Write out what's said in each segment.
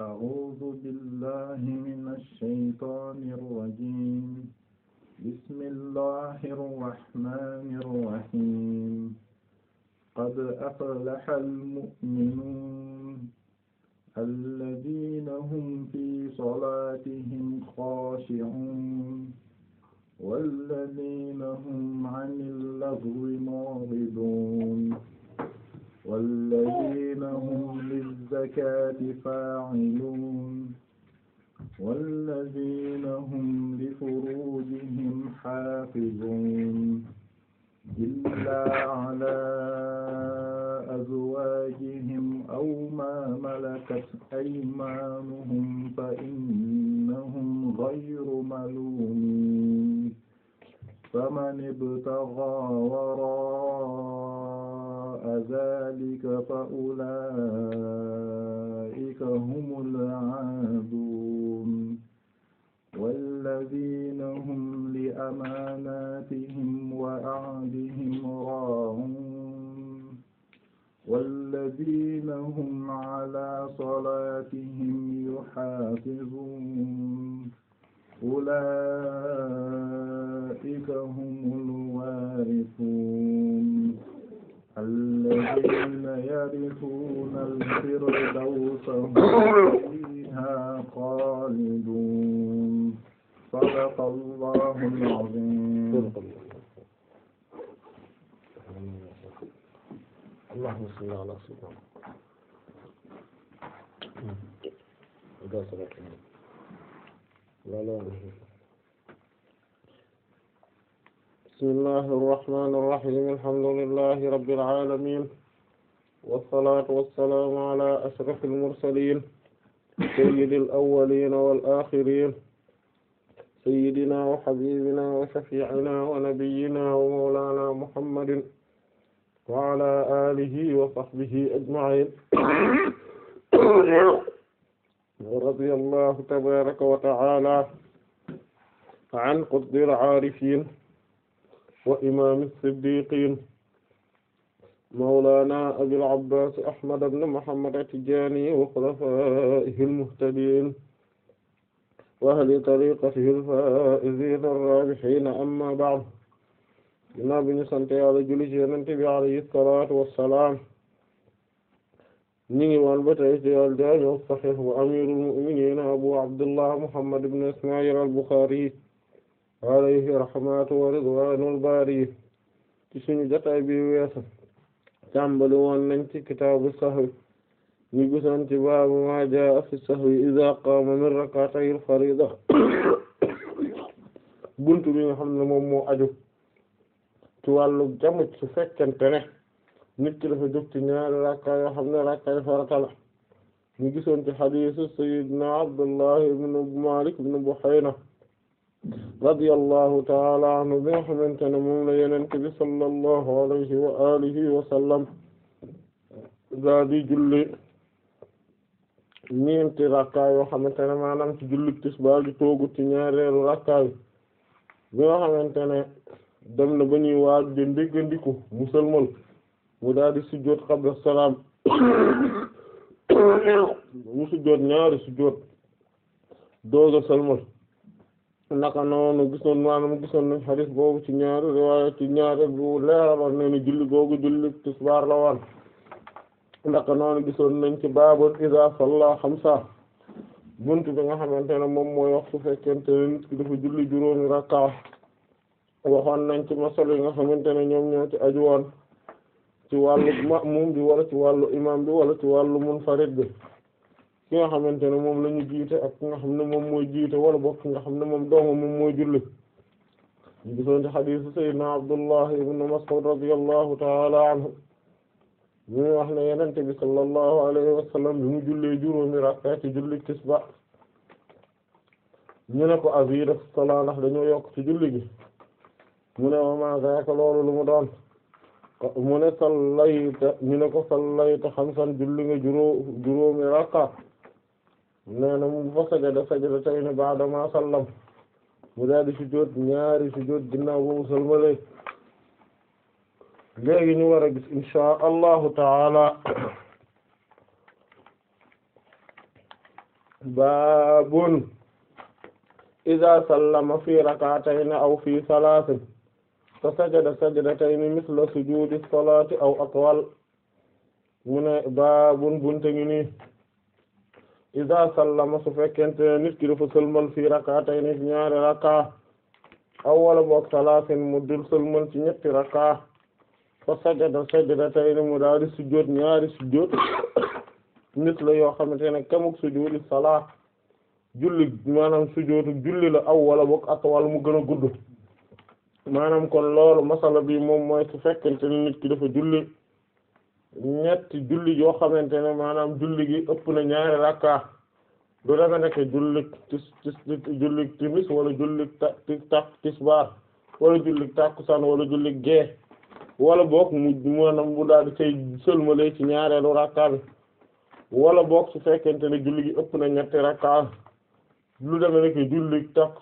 أعوذ بالله من الشيطان الرجيم بسم الله الرحمن الرحيم قد أفلح المؤمنون الذين هم في صلاتهم خاشعون والذين هم عن اللغو معرضون والذين هم للزكاة فاعلون والذين هم لفروجهم حافظون إلا على أزواجهم أو ما ملكت أيمانهم فإنهم غير ملومين فمن ابتغى وراء ذلك فأولئك هم العادون والذين هم لأماناتهم وعهدهم راعون والذين هم على صلاتهم يحافظون أولئك هم الوارثون الذين يرثون الفردوس هم فيها خالدون صدق الله العظيم اللهم صل على سيدنا بسم الله الرحمن الرحيم الحمد لله رب العالمين والصلاة والسلام على أشرف المرسلين سيد الأولين والآخرين سيدنا وحبيبنا وشفيعنا ونبينا ومولانا محمد وعلى آله وصحبه أجمعين ورضي الله تبارك وتعالى عن قطب العارفين وإمام الصديقين مولانا أبي العباس أحمد بن محمد التجاني وخلفائه المهتدين وأهل طريقته الفائزين الرابحين أما بعد ginnaaw bi ñu sant Yàlla julli ci Yonent bi alayhi salaatu wassalaam ñu ngi woon ba tey ci al-Jaami' as-Sahiih wa amiirul mu'miniin Abu Abdullah Muhammad ibn Ismaa'iil al-Bukhaari alayhi rahmatu wa ridwaanul baari ci suñu jotaay bi weesu tàmbali woon nañ ci kitaabu sahwi ñu gisoon ci baabu maa jaa'a fi sahwi izaa qaama min rak'atayil fariida buntu bi nga xam ne moom moo aju ci wàllu jamu su fekkente ne nit ki dafa jóg ci ñaari rakka yoo xam ne rakka farata la ñu gisoon ci hadiisu sayyidina Abdullah ibn Malik ibn Buhayna radiyallahu ta'ala anhu bi nga xamante ne moom la Yonent bi sallallahu alayhi wa alihi wa sallam daa di julli ñeenti rakka yoo xamante ne maanaam ci julli tisbaar di toogu ci ñaareelu rakka yi bi nga xamante ne dem na ba ñuy waaj de ndéggandiku mu sëlmal mu daal di sujjóot qabla salaam mu sujjóot ñaari sujjóot dooga sëlmal naka noonu gisoon maanaam gisoon nañ hadis boobu ci ñaari riwaaya ci ñaari bu leeraloon ne ni julli googu julli tisbaar la woon naka noonu gisoon nañ ci baabul iza salla xamsa bunt bi nga xamante ne moom mooy wax su fekkente ne nit ki dafa julli juróomi rakka waxoon nañ ci masal yi nga xamante ne ñoom ñoo ci aju woon ci wàllu ma'mum bi wala ci wàllu imam bi wala ci wàllu munfarid bi ki nga xamante ne moom la ñu jiite ak ki nga xam ne moom mooy jiite wala bokk ki nga xam ne moom doomu moom mooy julli ñu gisoon ci xadiisu sayyidina Abdullah ibn Mas'ud radiyallahu ta'ala anhu ñu ngi wax ne yenente bi sallallahu alayhi wa sallam bi mu jullee juróomi rakka ci julli tisba ñu ne ko azida salaa ndax dañoo yokk ci julli gi mu ne wa ma zaaka loolu lu mu doon mu ne sallayta ñu ne ko sallayta xamsan julli nga juróo juróomi rakka nee na mu fa sajada sajdatayni ba'da ma sallam mu daal di sujjóot ñaari sujjóot ginnaaw ba mu salmalee léegi ñu war a gis inshaa allahu taala baabun iza sallama fi rak'atayn aw fi salaasin fa sajada sajdatayn misla sujudi salati aw atwal mu ne baabun bunte ngi nii iza sallama su fekkente ne nit ki dafa sëlmal fi rak'atayn ci ñaari rakka aw wala boog salaasin mu dul sëlmal ci ñetti rakka fa sajada sajdatayn mu daal di sujjóot ñaari sujjóot nit la yoo xamante ne kemuk sujudi salaa julli maanaam sujjóotu julli la aw wala boog atwal mu gën a gudd maanaam kon loolu masala bi moom mooy su fekkente ne nit ki dafa julli ñetti julli yoo xamante ne maanaam julli gi ëpp na ñaari rakka du dafa nekk julli tis tis julli timis wala julli ta ta tisbaar wala julli takkusaan wala julli gee wala boog mu maanaam mu daal di cay sëlmale ci ñaareelu rakka bi wala boog su fekkente ne julli gi ëpp na ñetti rakka lu deme nekk julli takk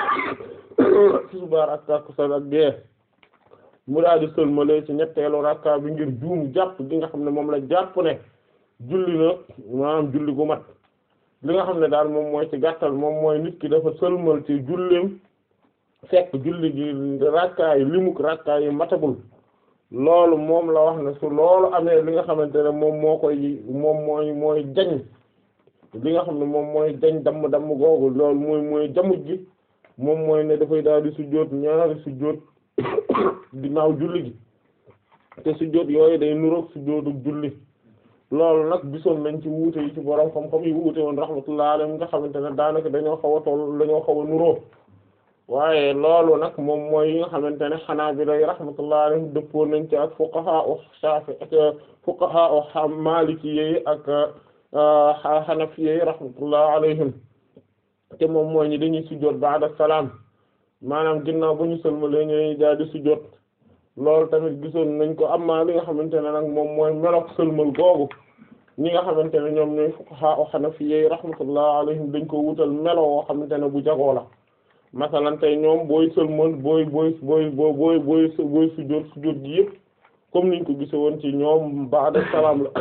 tisbaar ak takkusaan ak gee mu daal di sëlmale ci ñetteelu rakka bi ngir juum jàpp gi nga xam ne moom la jàpp ne julli na maanaam julli gu mat li nga xam ne daal moom mooy ci gàttal moom mooy nit ki dafa sëlmal ci jullim fekk julli gi rakka yi limuk rakka yi matagul loolu moom la wax ne su loolu amee li nga xamante ne moom moo koy moom mooy mooy jañ li nga xam ne moom mooy jañ damm damm googu loolu mooy mooy jamuj gi moom mooy ne dafay daal di sujjóot ñaari sujjóot ginnaaw julli gi te sujjóot yooyu day nuroog sujjóotu julli loolu nag gisoon nañ ci wuute yi ci borom xam-xam yi wuute woon rahmatullah alayhim nga xamante ne daanaka dañoo xaw a toll dañoo xaw a nuroo waaye loolu nag moom mooy yi nga xamante ne xanaa bi lay rahmatullah alayhim dëppoo nañ ci ak fuqaha u Shafi ak fuqaha u Maliki yi ak Hanafi yi rahmatullah alayhim te moom mooy ñi dañuy sujjóot ba'da salaam maanaam ginnaaw bu ñu sëlmalee ñu dañuy daal di sujjóot loolu tamit gisoon nañ ko amma li nga xamante ne nag moom mooy melok sëlmal googu ñi nga xamante ne ñoom ñooy fuqaha u Hanafi yi rahmatullah alayhim dañ ko wutal melo woo xamante ne bu jagoo la masalan tey ñoom booy sëlmal booy booy booy booy booy booy sujjóot sujjóot gi yëpp comme niñ ko gise woon ci ñoom ba'da salaam la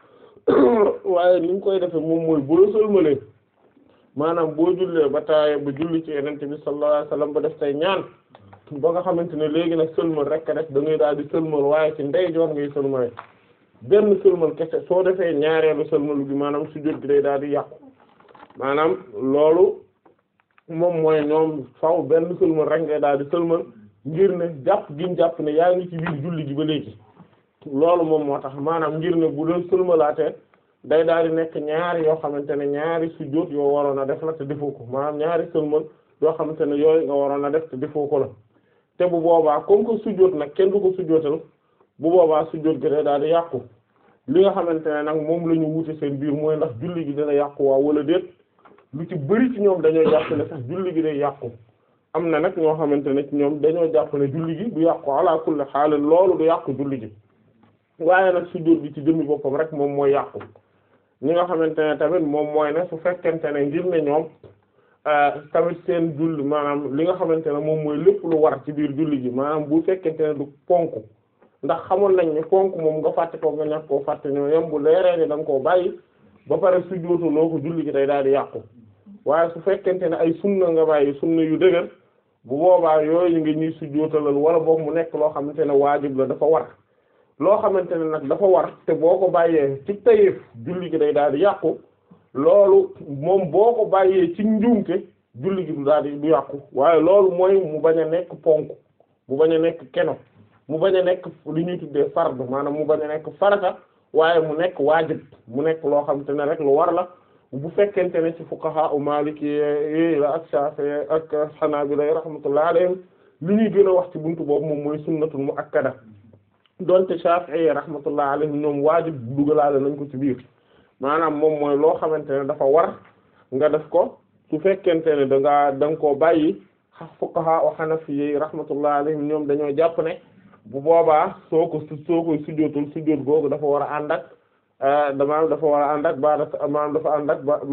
waaye niñ koy defe moom mooy bu la sëlmalee maanaam boo jullee ba taaye ba julli ci yenente bi sallallahu alayhi wasallam ba def tay ñaan ba nga xamante ne léegi nag sëlmal rek rek da ngay daal di sëlmal waaye ci ndeyjoor ngay sëlmale benn sëlmal kese soo defee ñaareelu sëlmalu gi maanaam sujjóot gi day daal di yàqu maanaam loolu moom mooy ñoom faw benn sëlmal rek ngay daal di sëlmal ngir ne jàpp giñ jàpp ne yaa ngi ci biir julli gi ba léegi loolu moom moo tax maanaam ngir ne bu doon sëlmalaatee day daal di nekk ñaari yoo xamante ne ñaari sujjóot yoo waroon a def la te defoo ko maanaam ñaari sëlmal yoo xamante ne yooyu nga waroon a def te defoo ko la te bu boobaa comme que sujjóot nag kenn du ko sujjóotal bu boobaa sujjóot gi day daal di yàqu li nga xamante ne nag moom la ñu wute seen biir mooy ndax julli gi dina yàqu waa wala déet lu ci bëri ci ñoom dañoo jàpp ne sax julli gi day yàqu am na nag ñoo xamante ne ci ñoom dañoo jàpp ne julli gi du yàqu ala kulli xaal loolu du yàqu julli gi waaye nag sujjóot bi ci jëmmi boppam rek moom mooy yàqu ñi nga xamante ne tamit moom mooy ne su fekkente ne ngir ne ñoom tamit seen julli maanaam li nga xamante ne moom mooy lépp lu war ci biir julli gi maanaam bu fekkente ne du ponk ndax xamoon nañ ne ponk moom nga fàtte ko nga ñàkk koo fàtte ñoo yem bu leeree ni da nga koo bàyyi ba pare sujjóotu loo ko julli gi day daal di yàqu waaye su fekkente ne ay sunna nga bàyyi sunna yu dëgër bu boobaa yooyu nga ñuy sujjóotalal wala boog mu nekk loo xamante ne waajib la dafa war loo xamante ne nag dafa war te boo ko bàyyee ci tayef julli gi day daal di yàqu loolu moom boo ko bàyyee ci njuumte julli gi du daal di du yàqu waaye loolu mooy mu bañ a nekk ponk mu bañ a nekk keno mu bañ a nekk li ñuy tuddee fard maanaam mu bañ a nekk farata waaye mu nekk waajib mu nekk loo xamante ne rek lu war la bu fekkente ne ci fuqaha u maliki yi la ak shafi'i ak hanabila rahmatullahi alayhim li ñuy gën a wax ci buntu boobu moom mooy sunnatul muakkada donte shafi'i rahmatullahi alayhim ñoom waajib dugalaale nañ ko ci biir maanaam moom mooy loo xamante ne dafa war nga def ko su fekkente ne da ngaa da nga koo bàyyi fuqaha u hanafi yi rahmatullahi alayhim ñoom dañoo jàpp ne bu boobaa soo ko soo koy sujjóotul sujjóot googu dafa war a ànd ak maanaam dafa war a ànd ak ba maanaam dafa ànd ak ba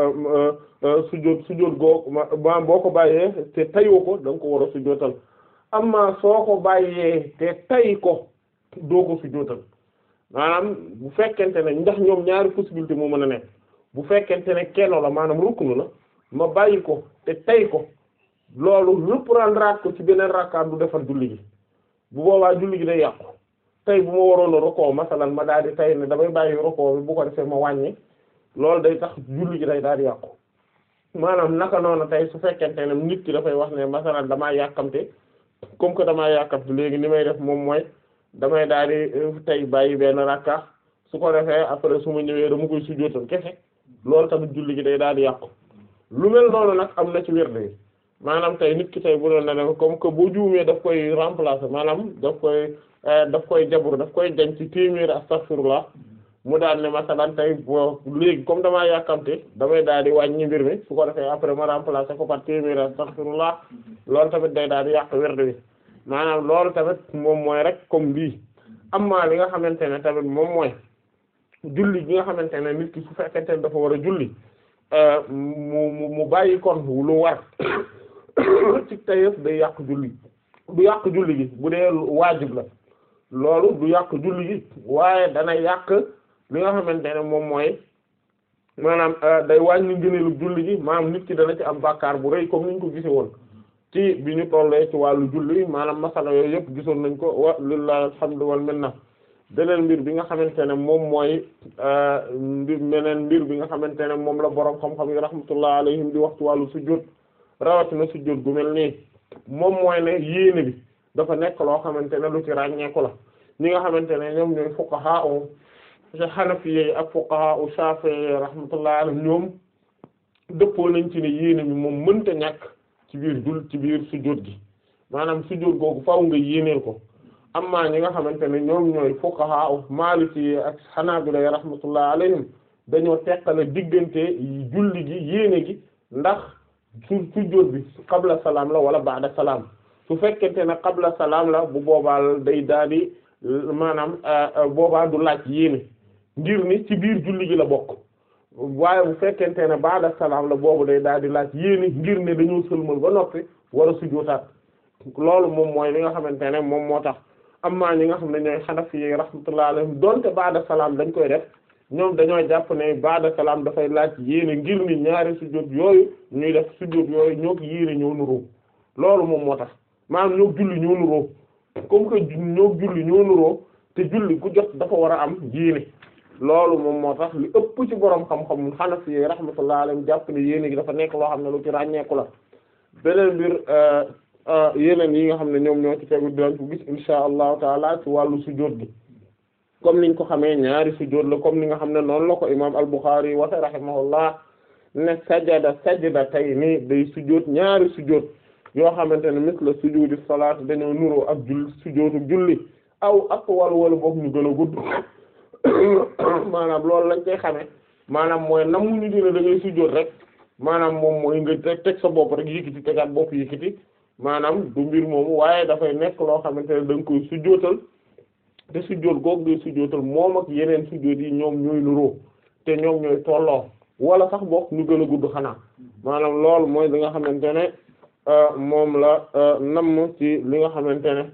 sujjóot sujjóot googu maanaam boo ko bàyyee te tayoo ko da nga ko war a sujjóotal amma soo ko bàyyee te tay ko doo ko sujjóotal maanaam bu fekkente ne ndax ñoom ñaari possibilité moo mën a nekk bu fekkente ne kenno la maanaam ruknu la ma bàyyi ko te tey ko loolu reprendre ko ci beneen rakkaat du defar julli gi bu boobaa julli gi day yàqu tey bu ma waroon a rukoo masalan ma daal di tey ne damay bàyyi rukoo bi bu ko defee ma wàññi loolu day tax julli gi day daal di yàqu maanaam naka noonu tey su fekkente ne nit ki dafay wax ne masalan damaa yàkkamte comme que damaa yàkkamte léegi ni may def moom mooy damay daal di tey bàyyi benn rakka su ko defee après su ma ñëwee dama koy sujjóotal kese loolu tamit julli gi day daal di yàqu lu mel noonu nag am na ci wird yi maanaam tey nit ki tey bu doon ne comme que boo juumee daf koy remplacer maanaam daf koy daf koy jabur daf koy denc ci téeméeri astaghfirullah mu daal ne masalan tey boo léegi comme damaa yàkkamte damay daal di wàññi mbir mi su ko defee après ma remplacer ko par téeméeri astaghfirullah loolu tamit day daal di yàq wird wi maanaam loolu tamit moom mooy rek comme lii amma li nga xamante ne tamit moom mooy julli gi nga xamante ne nit ki su fekkente ne dafa war a julli mu mu mu bàyyi kon lu war ci tayef day yàq julli du yàq julli gi bu dee waajib la loolu du yàq julli gi waaye dana yàq li nga xamante ne moom mooy maanaam day wàññi ngëneelu julli gi maanaam nit ki dana ci am bàkkaar bu rëy comme niñ ko gise woon ci bi ñu tollee ci wàllu julli maanaam masala yooyu yëpp gisoon nañ ko wa lillahi alhamdu wal minna beneen mbir bi nga xamante ne moom mooy mbir meneen mbir bi nga xamante ne moom la boroom xam-xam yi rahmatullah alayhim di wax ci wàllu sujjóot rawatina sujjóot gu mel nii moom mooy ne yéene bi dafa nekk loo xamante ne lu ci ràññeeku la ñi nga xamante ne ñoom ñooy fuqaha u hanafiyyi ak fuqaha u shafi'i rahmatullah alayhim ñoom dëppoo nañ ci ne yéene bi moom mënta ñàkk ci biir jul ci biir sujjóot gi maanaam sujjóot googu faaw nga yéeneel ko amma ñi nga xamante ne ñoom ñooy fuqaha maliki ak hanabila rahmatullah alayhim dañoo teqale diggante julli gi yéene gi ndax su sujjóot bi qabla salaam la wala ba'da salaam su fekkente ne qabla salaam la bu boobaa day daal di maanaam boobaa du laaj yéene ngir ni ci biir julli gi la bokk waaye bu fekkente ne ba'da salaam la boobu day daal di laaj yéene ngir ne dañoo sëlmal ba noppi war a sujjóotaat loolu moom mooy li nga xamante ne moom moo tax amma ñi nga xam ne ñooy Hanafi yi rahmatullah alayhim donte ba'da salaam dañ koy def ñoom dañoo jàpp ne ba'da salaam dafay laaj yéene ngir ni ñaari sujjóot yooyu ñuy def sujjóot yooyu ñoo ko yéene ñoo nuroo loolu moom moo tax maanaam ñoo julli ñoo nuroo comme que ñoo julli ñoo nuroo te julli ku jot dafa war a am yéene loolu moom moo tax li ëpp ci borom xam-xam Hanafi yi rahmatullah alayhim jàpp ne yéene gi dafa nekk loo xam ne lu ci ràññeeku la beneen mbir yeneen yi nga xam ne ñoom ñoo ci tegu dinañ ko gis insha allahu taala ci wàllu sujjóot gi comme niñ ko xamee ñaari sujjóot la comme ni nga xam ne noonu la ko imam al-Bukhari waxe rahimahullah ne sajada sajdatayni day sujjóot ñaari sujjóot yoo xamante ne misla sujudi salaat dañoo nuroo ak jull sujjóotu julli aw ak wala wala boog ñu gën a gudd maanaam loolu lañ koy xamee maanaam mooy namuñu dina da ngay sujjóot rek maanaam moom mooy nga teg sa bopp rek yëkkati tegaat bopp yëkkati maanaam du mbir moomu waaye dafay nekk loo xamante ne da nga koy sujjóotal te sujjóot googu ngay sujjóotal moom ak yeneen sujjóot yi ñoom ñooy nuroo te ñoom ñooy tolloo wala sax bokk ñu gën a gudd xanaa maanaam loolu mooy li nga xamante ne moom la namm ci li nga xamante ne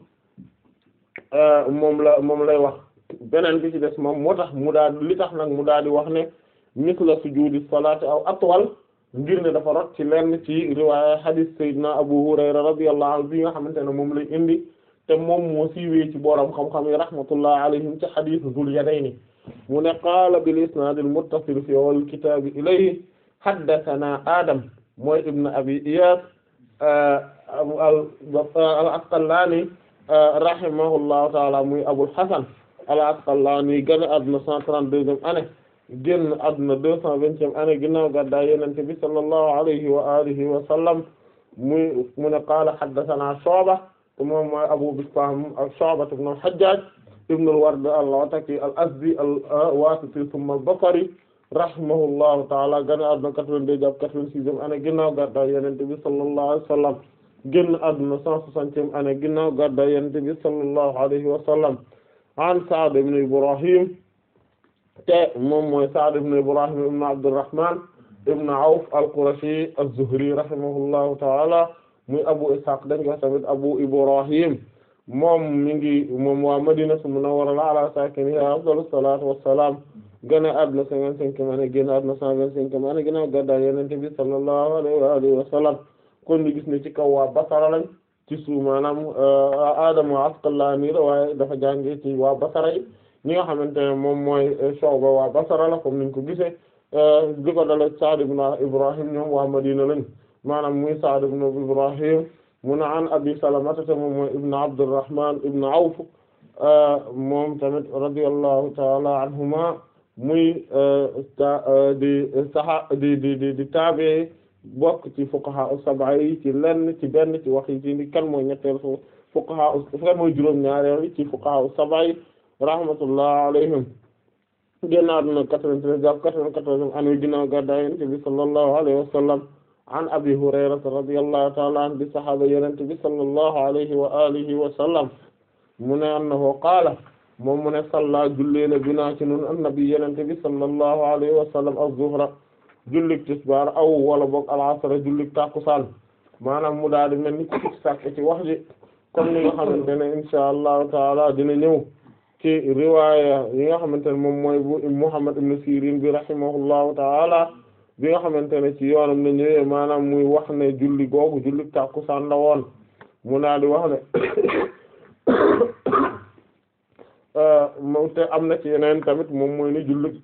moom la moom lay wax beneen bi ci des moom moo tax mu daal li tax nag mu daal di wax ne misla sujudi salaati aw atwal ngir ne dafa rot ci lenn ci riwaaya hadith sayyidina Abu Hurayra radiyallahu anhu bi nga xamante ne moom lay indi te moom moo siiwee ci borom xam-xam yi rahmatullah alayhim ci hadith Zul Yadayni mu ne qaala bil isnaad al muttasil fi awwal kitaab ilayhi haddathana Adam mooy ibn Abi Iyas al Asqalani rahimahullahu ta'ala muy Abul Hasan al Asqalani gane àdduna 132e année génn àdduna 220e année ginnaaw gàddaay Yonent bi sallallahu alayhi wa alihi wa sallam muy mu ne qaala haddathana Shu'ba te moom mooy Abu Bistam ak Shu'ba ibn al-Hajjaj ibn al-Ward al-Ataki al-Azdi al-Wasiti thumma al-Basri rahimahullahu ta'ala gane àdduna 82 jàpp 86e année ginnaaw gàddaay Yonent bi sallallahu alayhi wa sallam génn àdduna 160e année ginnaaw gàddaay Yonent bi sallallahu alayhi wa sallam an Sa'd ibn Ibrahim te moom mooy Sa'd ibn Ibrahim ibn Abdurrahman ibn Awf al-Qurashi az-Zuhri rahimahullahu ta'ala muy Abu Ishaq dañ ko tamit Abu Ibrahim moom mi ngi moom waa Madinatu Munawwara ala sakiniha afdalu salatu wassalam gane àdduna cinquante-cinquième année génn àdduna cent vingt-cinquième année ginnaaw gàddaay Yonent bi sallallahu alayhi wa alihi wa sallam kon ñu gis ne ci kaw waa Basra lañ ci suuf maanaam Adama Asqalaani la waaye dafa jàngee ci waa Basra yi ñi nga xamante ne moom mooy Shu'ba waa Basra la comme niñ ko gisee li ko dala Sa'd ibn Ibrahim ñoom waa Madina lañ maanaam muy Sa'd ibn Ibrahim mu ne an Abi Salamata te moom mooy ibn Abdurrahman ibn Awf moom tamit radiyallahu ta'ala anhuma muy di saha di di di di taabe bokk ci fuqaha as-sab'a yi ci lenn ci benn ci wax yi ci kan mooy ñetteel fu fuqaha kan mooy juróom ñaareel ci fuqaha as-sab'a yi rahmatullah alayhim génnaar na quatre-vingt-treize jàpp quatre-vingt-quatorze année ginnaaw gàddaay Yonent bi sallallahu alayhi wa sallam an Abi Hurayrata radiyallahu ta'ala anhu bi sahaaba Yonent bi sallallahu alayhi wa alihi wa sallam mu ne annahu qaala moom mu ne salla jullee na binaa ci nun annabi Yonent bi sallallahu alayhi wa sallam az-zuhra jullik tisbaar aw wala boog al-asr jullik tàkkusaan maanaam mu daal di mel ni ku ci sàkk ci wax ji comme ni nga xamante ne insha allahu taala dina ñëw ci riwaaya yi nga xamante ne moom mooy bu Muhammad ibn Sirin bi rahimahullahu taala bi nga xamante ne ci yoonam na ñëwee maanaam muy wax ne julli googu jullik tàkkusaan la woon mu daal di wax ne moom te am na ci yeneen tamit moom mooy ni jullik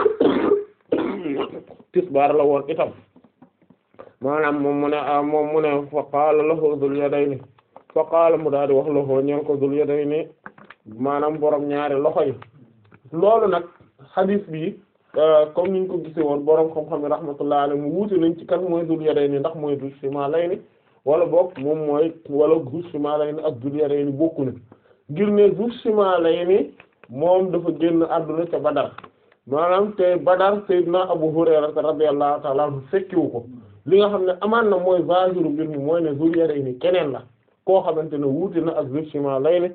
tisbaar la woon itam maanaam moom mu ne moom mu ne fa qaala lahu Dul Yadayni fa qaala mu daal di wax lahu ñeen ko Dul Yadayni maanaam borom ñaari loxo yi loolu nag hadith bi comme niñ ko gisee woon borom xam-xam yi rahmatullah alayhi mu wuute nañ ci kan mooy Dul Yadayni ndax mooy Dul Shimalayni wala boog moom mooy wala Dul Shimalayni ak Dul Yadayni bokku na ngir ne Dul Shimalayni moom dafa génn àdduna ca Badar maanaam te Badar Seydina Abu Hurayra radiyallahu ta'ala anhu fekkiwu ko li nga xam ne amaan na mooy zahiru mbir mi mooy ne Dul Yadayni keneen la koo xamante ne wuute na ak Dul Shimalayni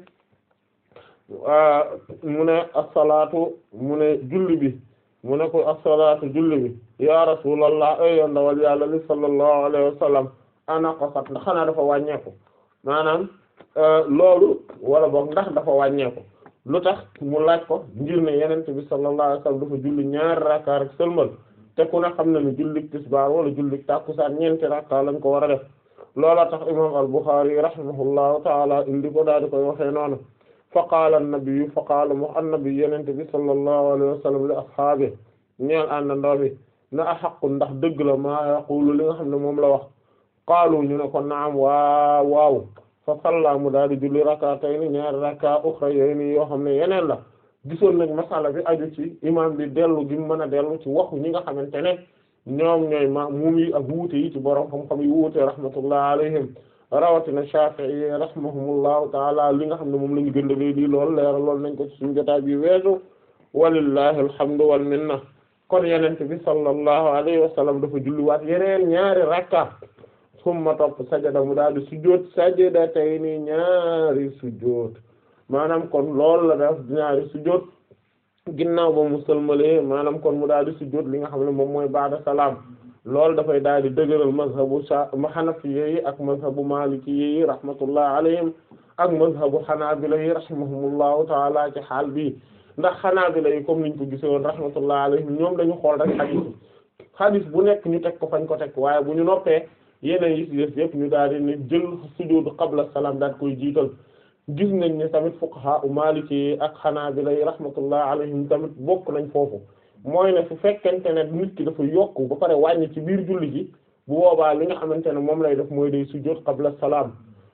mu ne as-salaatu mu ne julli bi mu ne ko as-salaatu julli bi ya rasulallah ay yoon ndawal yàlla li sallallahu alayhi wa sallam ana qasat ndax xanaa dafa wàññeeku maanaam loolu wala boog ndax dafa wàññeeku lu tax mu laaj ko ngir ne yenent bi sallallahu alayhi wa sallam dafa julli ñaari rakka rek sëlmal te ku ne xam na ne jullik tisbaar wala jullik tàkkusaan ñeenti rakka lañ ko war a def loola tax imam al-Bukhari rahimahullahu taala indi ko daal di koy waxee noonu fa qaala an-nabiyyu fa qaala mu an-nabi yenente bi sallallahu alayhi wa sallam li ashaabi ñeel àndandoo bi na axaqu ndax dëgg la maa yaqulu li nga xam ne moom la wax qaalu ñu ne ko naam waaw waaw fa salla mu daal di julli rak'atayni ñaari rak'a ukhrayayni yoo xam ne yeneen la gisoon nañ masala bi aju ci imam bi dellu gi mu mën a dellu ci waxu ñi nga xamante ne ñoom ñooy ma'muum yi ak wuute yi ci borom xam-xam yi wuute rahmatullah alayhim rawatina Shafi'i rahimahumullahu taala li nga xam ne moom la ñu gën a lii lool leeral lool nañ ko ci suñu jotaay bi weesu walillahi alhamdu wal minna kon yenente bi sallallahu alayhi wa sallam dafa julliwaat yeneen ñaari rakka summa topp sajada mu daal di sujjóot sajadatayni ñaari sujjóot maanaam kon loolu la def ñaari sujjóot ginnaaw ba mu sëlmalee maanaam kon mu daal di sujjóot li nga xam ne moom mooy ba'da salaam loolu dafay daal di dëgëral mazhabu hanafiyya yi ak mazhabu maalikiyya yi rahmatullah alayhim ak mazhabu hanaabila yi rahimahumullahu taala ci xaal bi ndax hanaabila yi comme niñ ko gisoon rahmatullah alayhim ñoom dañu xool rek xadis xadis bu nekk ñu teg ko fañ ko teg waaye bu ñu noppee yeneen yi ci des yëpp ñu daal di ne jël sujuudu qabla salaam daal koy jiital gis nañ ne tamit fuqaha u maliki yi ak hanaabila yi rahmatullah alayhim tamit bokk nañ foofu mooy ne su fekkente ne nit ki dafa yokk ba pare wàññi ci biir julli ji bu boobaa li nga xamante ne moom lay def mooy day sujjóot qabla salaam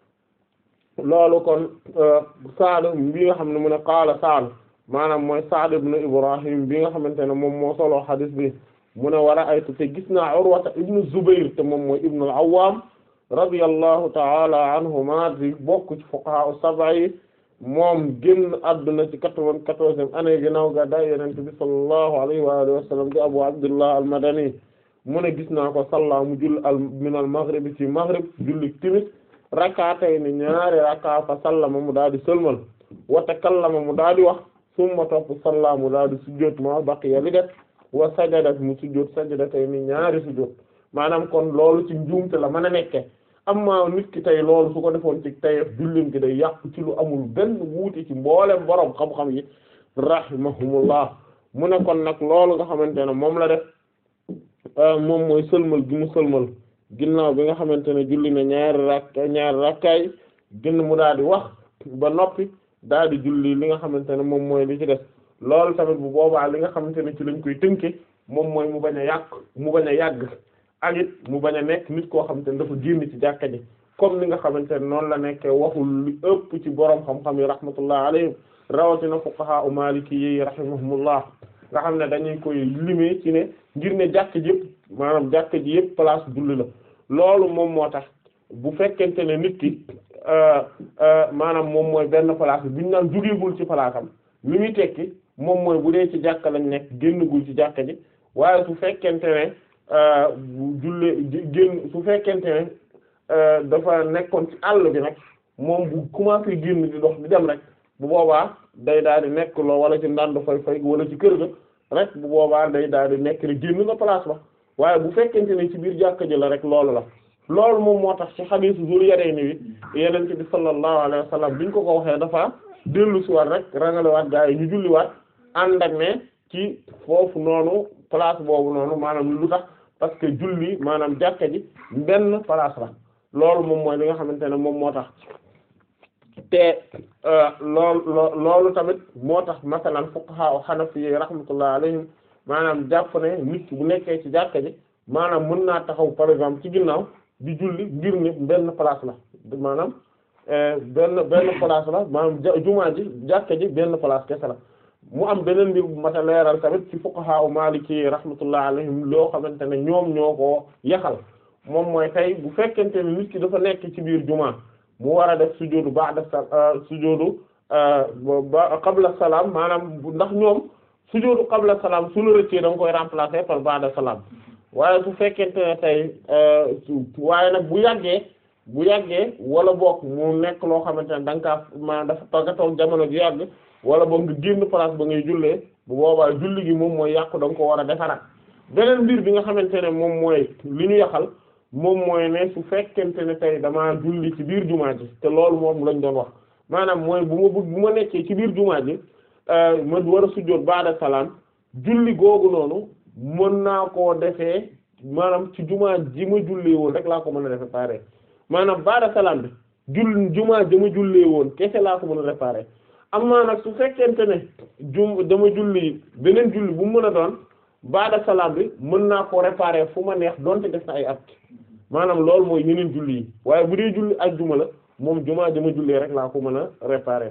loolu kon Saad bi nga xam ne mu ne qaala Saad maanaam mooy Saad ibn Ibrahim bi nga xamante ne moom moo solo xadis bi mu ne war a aytu te gis naa Urwata ibnu Zubayr te moom mooy ibnu al-Awwam radiyallahu ta'ala anhuma di bokk ci fuqaha as-sab'a yi moom génn àdduna ci quatre-vingt-quatorzième année ginnaaw gàddaay Yonent bi sallallahu alayhi wa alihi wa sallam di Abu Abdullah al-Madani mu ne gis naa ko salla mu jull al min al-maghrib ci maghrib julli timis rak'atayn ñaari rak'a fa sallama mu daal di sëlmal wa takallama mu daal di wax summa topp salla mu daal di sujjóot ma baqiya li def wa sajada mu sujjóot sajdatay ni ñaari sujjóot maanaam kon loolu ci njuumte la mën a nekke amma nit ki tey loolu su ko defoon ci tayef jullim ki day yàqu ci lu amul benn wuute ci mboolem borom xam-xam yi rahimahumullah mu ne kon nag loolu nga xamante ne moom la def moom mooy sëlmal gi mu sëlmal ginnaaw bi nga xamante ne julli na ñaari rakka ñaari rakkaay gën mu daal di wax ba noppi daal di julli li nga xamante ne moom mooy li ci des loolu tamit bu boobaa li nga xamante ne ci lañ koy tënke moom mooy mu bañ a yàq mu bañ a yàgg ak it mu bañ a nekk nit koo xamante ne dafa génn ci jàkka ji comme ni nga xamante ne noonu la nekkee waxul li ëpp ci boroom xam-xam yi rahmatullah alayhim rawatina fuqaha u maliki yi rahimahumullah nga xam ne dañuy koy limee ci ne ngir ne jàkk ji yëpp maanaam jàkk ji yëpp place julli la loolu moom moo tax bu fekkente ne nit ki maanaam moom mooy benn place bi ñu naan jógeegul ci place am li muy tekki moom mooy bu dee ci jàkka lañ nekk génnagul ci jàkka ji waaye su fekkente ne bu jullee génn su fekkente ne dafa nekkoon ci àll bi nag moom bu commencé génn di dox di dem rek bu boobaa day daal di nekk loo wala ci ndànd fay fay wala ci kër ga rek bu boobaa day daal di nekk rek génn na place ba waaye bu fekkente ne ci biir jàkka ji la rek loolu la loolu moom moo tax ci xadiisu Zul Yarayni wi Yonent bi sallallahu alayhi wa sallam biñ ko ko waxee dafa dellu si waat rek rangalewaat gaa yi ñu julliwaat ànd ak ne ci foofu noonu place boobu noonu maanaam lu tax parce que julli maanaam jàkka ji benn place la loolu moom mooy li nga xamante ne moom moo tax te loolu loolu tamit moo tax masalan fuqaha hanafi yi rahmatullah alayhim maanaam jàpp ne nit bu nekkee ci jàkka ji maanaam mën naa taxaw par exemple ci ginnaaw di julli ngir ne benn place la maanaam benn benn place la maanaam jumaa ji jàkka ji benn place kese la mu am beneen mbir bu mat a leeral tamit ci fuqaha u maliki rahmatullah alayhim loo xamante ne ñoom ñoo ko yaxal moom mooy tey bu fekkente ne nit ki dafa nekk ci biir jumaa mu war a def sujudu ba'da sujudu ba qabla salaam maanaam ndax ñoom sujudu qabla salaam su la rëccee da nga koy remplacer par ba'da salaam waaye su fekkente ne tey waaye nag bu yàggee bu yàggee wala boog mu nekk loo xamante ne da nga kaa maanaam dafa togga toog jamono ju yàgg wala boog nga génn place ba ngay jullee bu boobaa julli gi moom mooy yàqu da nga ko war a defaraat beneen mbir bi nga xamante ne moom mooy li ñu yaxal moom mooy ne su fekkente ne tey damaa julli ci biir jumaa ji te loolu moom lañ doon wax maanaam mooy bu ma bëgg bu ma nekkee ci biir jumaa ji ma war a sujjóot baada salaam julli googu noonu mën naa koo defee maanaam ci jumaa ji ma jullee woon rek laa ko mën a defee pare maanaam baada salaam bi jull jumaa ji ma jullee woon kese laa ko mën a réparer am naa nag su fekkente ne jum dama julli beneen julli bu mu mën a doon baada salaam bi mën naa ko réparer fu ma neex donte def na ay at maanaam loolu mooy yeneen julli yi waaye bu dee julli ak juma la moom jumaa dama jullee rek laa ko mën a réparer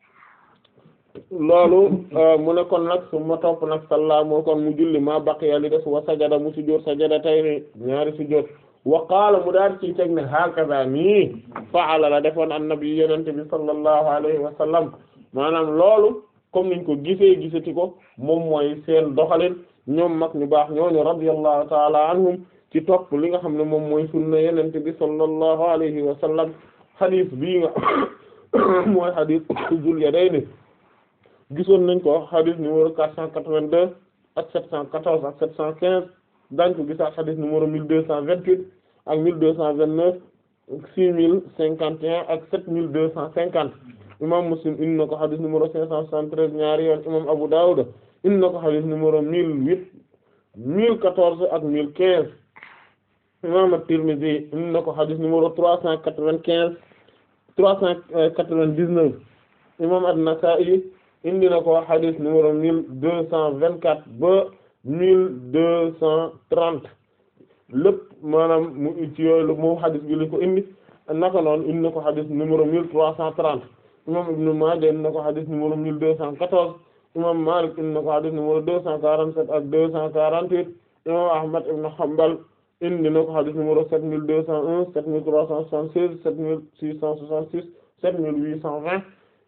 loolu mu ne kon nag su ma topp nag salla moo kon mu julli ma baqiya li des wa sajada mu sujjóot sajada tay ni ñaari sujjóot wa qaala mu daal ci teg ne hakaza nii faala la defoon annabi yenente bi sallallahu alayhi wa sallam maanaam loolu comme niñ ko gisee gisati ko moom mooy seen doxalin ñoom mag ñu baax ñooñu radiyallahu taala anhum ci topp li nga xam ne moom mooy sunna yenente bi sallallahu alayhi wa sallam xadis bii nga mooy xadis Zul Yadayni gisoon nañ ko xadis numéro quatre cent quatre-vingt-deux ak sept cent quatorze ak sept cent quinze dañ ko gisaat xadis numéro mille deux cent vingt-huit ak mille deux cent vingt-neuf six mille cinquante et un ak sept mille deux cent cinquante imam Muslim indi na ko xadis numéro cinq cent soixante-treize ñaari yoon imam Abu Dawud indi na ko xadis numéro mille huit mille quatorze ak mille quinze imam At-Tirmidhi indi na ko xadis numéro trois cent quatre-vingt-quinze trois cent quatre-vingt-dix-neuf imam An-Nasa'i indi na ko xadis numéro mille deux cent vingt-quatre ba mille deux cent trente lépp maanaam mu ci yooyu moom xadis bi li ko indi naka noonu indi na ko xadis numéro mille trois cent trente imam Ibn Maaja indi na ko xadis numéro mille deux cent quatorze imam Malik indi na ko xadis numéro deux cent quarante-sept ak deux cent quarante-huit imam Ahmad ibn Hanbal indi na ko xadis numéro sept mille deux cent un sept mille trois cent soixante-seize sept mille six cent soixante-six sept mille huit cent vingt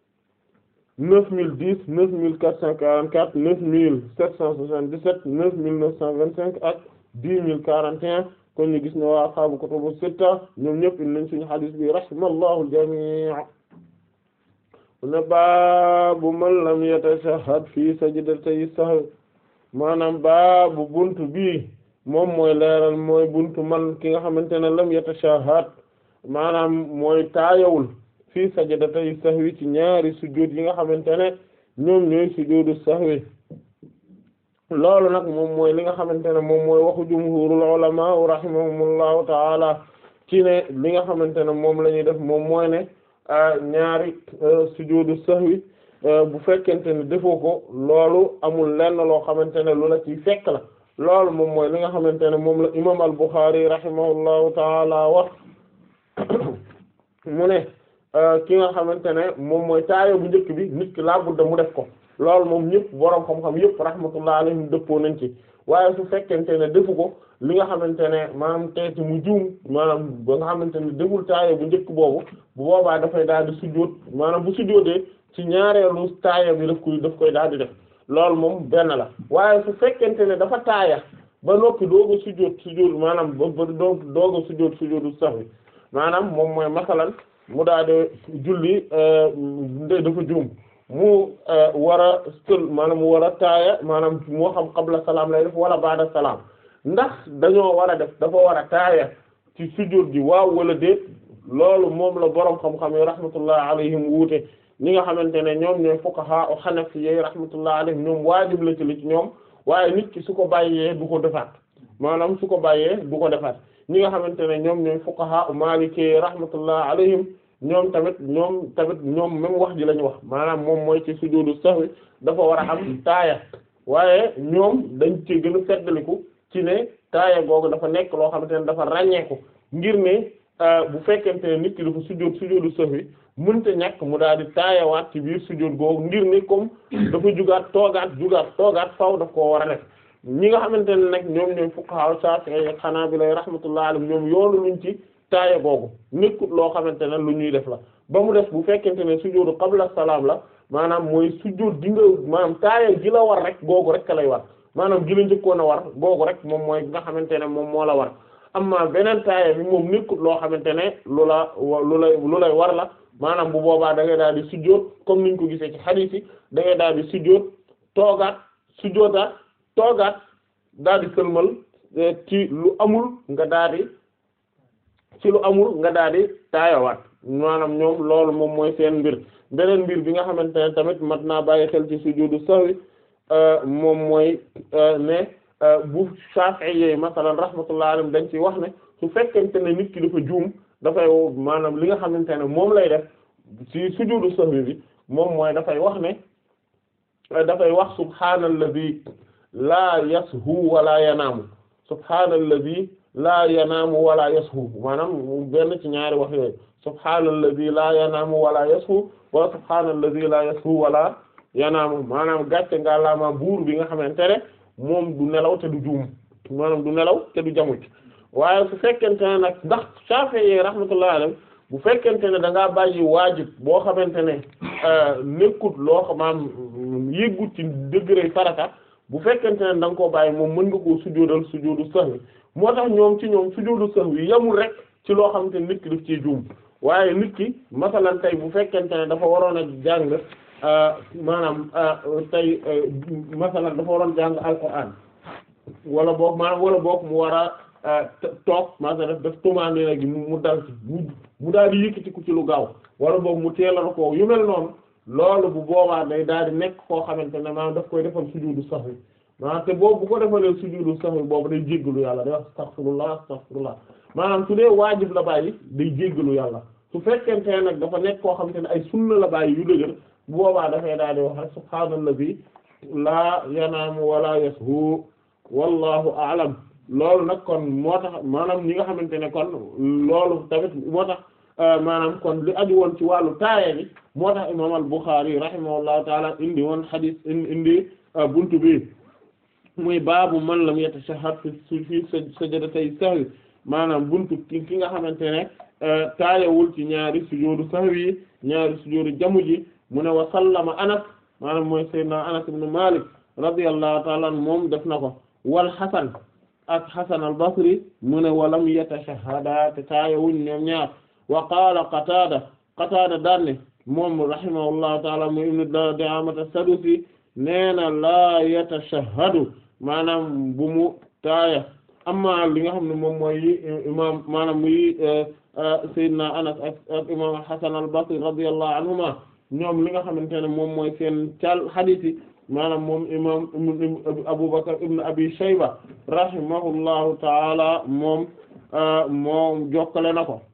neuf mille dix neuf mille quatre cent quarante-quatre neuf mille sept cent soixante-dix-sept neuf mille neuf cent vingt-cinq ak dix mille quarante et un kon ñu gis ne waa ashaabu kutubu sitta ñoom ñëpp indi nañ suñu xadis bi rahimallahu al-jamii' ne baabu man lam yatashahhad fi sajdatay sahw maanaam baabu buntu bii moom mooy leeral mooy buntu man ki nga xamante ne lam yatashahhad maanaam mooy taayawul fii sajdatay sahwi ci ñaari sujjóot yi nga xamante ne ñoom ñooy sujjóotu sahwi loolu nag moom mooy li nga xamante ne moom mooy waxu jumhurul ulama rahimahumullahu taala ci ne li nga xamante ne moom la ñuy def moom mooy ne ñaari sujudu sahwi bu fekkente ne defoo ko loolu amul lenn loo xamante ne lu la ci fekk la loolu moom mooy li nga xamante ne moom la imam al-Bukhari rahimahullahu taala wax mu ne ki nga xamante ne moom mooy taayo bu njëkk bi nit ki laa budda mu def ko loolu moom ñëpp boroom xam-xam yëpp rahmatullah alayhim dëppoo nañ ci waaye su fekkente ne defu ko li nga xamante ne maanaam teeti mu juum maanaam ba nga xamante ne deful taayo bu njëkk boobu bu boobaa dafay daal di sujjóot maanaam bu sujjóotee ci ñaareelu taayo bi daf koy daf koy daal di def loolu moom benn la waaye su fekkente ne dafa taaya ba noppi doog a sujjóot sujjóot maanaam ba ba doog doog a sujjóot sujjóotu sahwi maanaam moom mooy masalan mu daal di julli dafa juum mu war a sël maanaam mu war a taaya maanaam moo xam qabla salaam lay def wala baada salaam ndax dañoo war a def dafa war a taaya ci sujjóot gi waaw wala déet loolu moom la boroom xam-xam yi rahmatullah alayhim wuute ñi nga xamante ne ñoom ñooy fuqaha o xanafi yi rahmatullah alayhim ñoom waajib la ci li ci ñoom waaye nit ki su ko bàyyee du ko defaat maanaam su ko bàyyee du ko defaat ñi nga xamante ne ñoom ñooy fuqaha o maliki rahmatullah alayhim ñoom tamit ñoom tamit ñoom même wax ji la ñu wax maanaam moom mooy ci sujudu sahwi dafa war a am taaya waaye ñoom dañ ci gën a feddaliku ci ne taaya googu dafa nekk loo xamante ne dafa ràññeeku ngir ne bu fekkente ne nit ki dafa sujud sujudu sahwi mënta ñàkk mu daal di taayawaat ci biir sujud googu ngir ne comme dafa jugaat toogaat jugaat toogaat faaw daf koo war a def ñi nga xamante ne nag ñoom ñooy fuqaha Shafi'i ak Hanabila rahmatullah alayhim ñoom yoonu luñ ci taaya googu nekkut loo xamante ne lu ñuy def la ba mu def bu fekkente ne sujudu qabla salaam la maanaam mooy sujud di nga maanaam taaya gi la war rek googu rek lay war maanaam gi la njëkkoon a war googu rek moom mooy nga xamante ne moom moo la war amma beneen taaya bi moom nekkut loo xamante ne lu la lu lay lu lay war la maanaam bu boobaa da ngay daal di sujjóot comme niñ ko gisee ci hadith yi da ngay daal di sujjóot toogaat sujjóotaat toogaat daal di sëlmal ci lu amul nga daal di ci lu amul nga daal di taayawaat maanaam ñoom loolu moom mooy seen mbir beneen mbir bi nga xamante ne tamit mat naa bàyyi xel ci sujudu sahwi moom mooy ne bu Shafi'i yooyu masalan rahmatullah alayhim dañ ci wax ne su fekkente ne nit ki dafa juum dafay maanaam li nga xamante ne moom lay def ci sujudu sahwi bi moom mooy dafay wax ne dafay wax subhaanalladhi laa yashu wala yanaamu subhaanalladhi laa yanaamu wala yashu maanaam benn ci ñaari wax yooyu subhaanalladhi laa yanaamu wala yashu wala subhaanalladhi laa yashu wala yanaamu maanaam gàcce nga laama buur bi nga xamante ne moom du nelaw te du juum maanaam du nelaw te du jamuj waaye su fekkente ne nag ndax Shafi'i rahmatullahi alayhi bu fekkente ne da ngaa bàyyi waajib boo xamante ne nekkut loo xamaam yëggut ci degré farata bu fekkente ne da nga koo bàyyi moom mën nga koo sujjóodal sujjóodu sahwi moo tax ñoom ci ñoom sujjóodu sahwi yamul rek ci loo xamante ne nit ki daf ciy juum waaye nit ki masalan tey bu fekkente ne dafa waroon a jàng maanaam tey masalan dafa waroon jàng alquran wala boog maanaam wala boog mu war a toog masalan def tumaanina gi mu dal ci mu mu daal di yëkkatiku ci lu gaaw wala boog mu teelal ko yu mel noonu loolu bu boobaa day daal di nekk koo xamante ne maanaam daf koy defal sujudu sahwi maanaam te boobu bu ko defalee sujudu sahwi boobu day jéggalu yàlla day wax astaghfirullah astaghfirullah maanaam su dee waajib la bàyyi day jéggalu yàlla su fekkente ne nag dafa nekk koo xamante ne ay sunna la bàyyi yu dëgër bu boobaa dafay daal di wax rek subhaanallazi laa yanaamu wala yashu wallahu a'lam loolu nag kon moo tax maanaam ñi nga xamante ne kon loolu tamit moo tax maanaam kon li aju woon ci wàllu taaya bi moo tax imaam al-Bukhari rahimahullahu taala indi woon xadis indi buntu bi muy baabu man lam yatashahhad fi fi sajdatay sahwi maanaam buntu ki ki nga xamante ne taayawul ci ñaari sujuudu sahwi ñaari sujuudu jamu ji mu ne wa sallama Anas maanaam mooy sayyidina Anas ibn Malik radiyallahu taala anhu moom def na ko wal Hasan ak Hasan al-Basri mu ne walam yatashahhada te taayawuñ ñoom ñaar wa qaala Qataada Qataada daan ne moom rahimahullahu taala mu ibnu Di'aamata as-Sadusi nee na laa yatashahhadu maanaam bu mu taaya amma li nga xam ne moom mooy imaam maanaam muy Seydina Anas ak ak imaam Hasan al-Basri radiyallahu anhuma ñoom li nga xamante ne moom mooy seen cal hadith yi maanaam moom imam Abu Bakr ibn Abi Shayba rahimahullahu taala moom moom jokkale na ko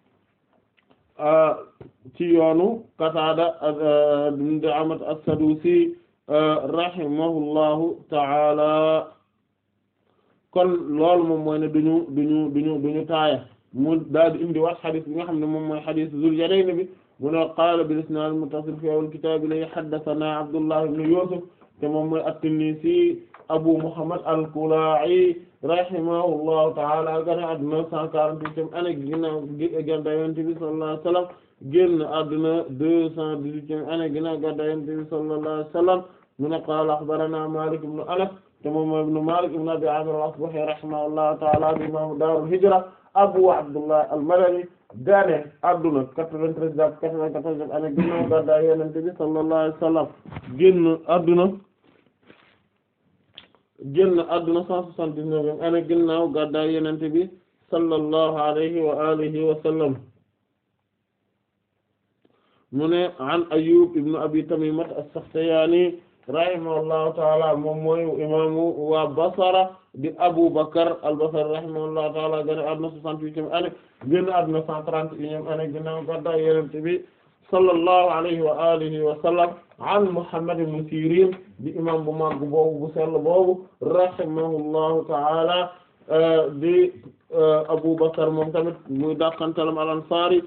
ci yoonu Qatada ibn Di'aamat as-Sadusi rahimahullahu taala kon loolu moom mooy ne duñu duñu duñu duñu taaya mu daal di indi wax xadis bi nga xam ne moom mooy xadis Zul Yadayni bi mu ne qaala bil isnaad al-muttasil fi awwal kitaab li haddathana Abdullah ibn Yusuf te moom mooy at-Tinnisi Abu Muhammad al-Kala'i rahimahullahu ta'ala gane àdduna cent quarante-huitième année ginnaaw gàddaay Yonent bi sallallahu alayhi wa sallam génn àdduna deux cent dix-huitième année ginnaaw gàddaay Yonent bi sallallahu alayhi wa sallam mu ne qaala akhbarana Malik ibn Anas te moom mooy ibn Malik ibn Abi Amir al-Asbahi rahimahullahu ta'ala di imam Daarul Hijra Abu Abdullah al-Madani gane àdduna quatre-vingt-treize jàpp quatre-vingt-quatorze année ginnaaw gàddaay Yonent bi sallallahu alayhi wa sallam génn àdduna génn àdduna cent soixante-dix-neuvième année ginnaaw gàddaay Yonent bi sallallahu alayhi wa alihi wa sallam mu ne an Ayyub ibn Abi Tamimat as-Sakhtiyani rahimahullahu taala moom mooy imaamu waa Basra di Abu Bakr al-Basri rahimahullahu taala génn àdduna soixante-huitième année génn àdduna cent trente-et-unième année ginnaaw gàddaay Yonent bi sallallahu alayhi wa alihi wa sallam an Muhammad ibn Sirin di imam bu mag boobu bu sell boobu rahimahullahu taala di Abu Bakr moom tamit muy dàqantalam al-Ansari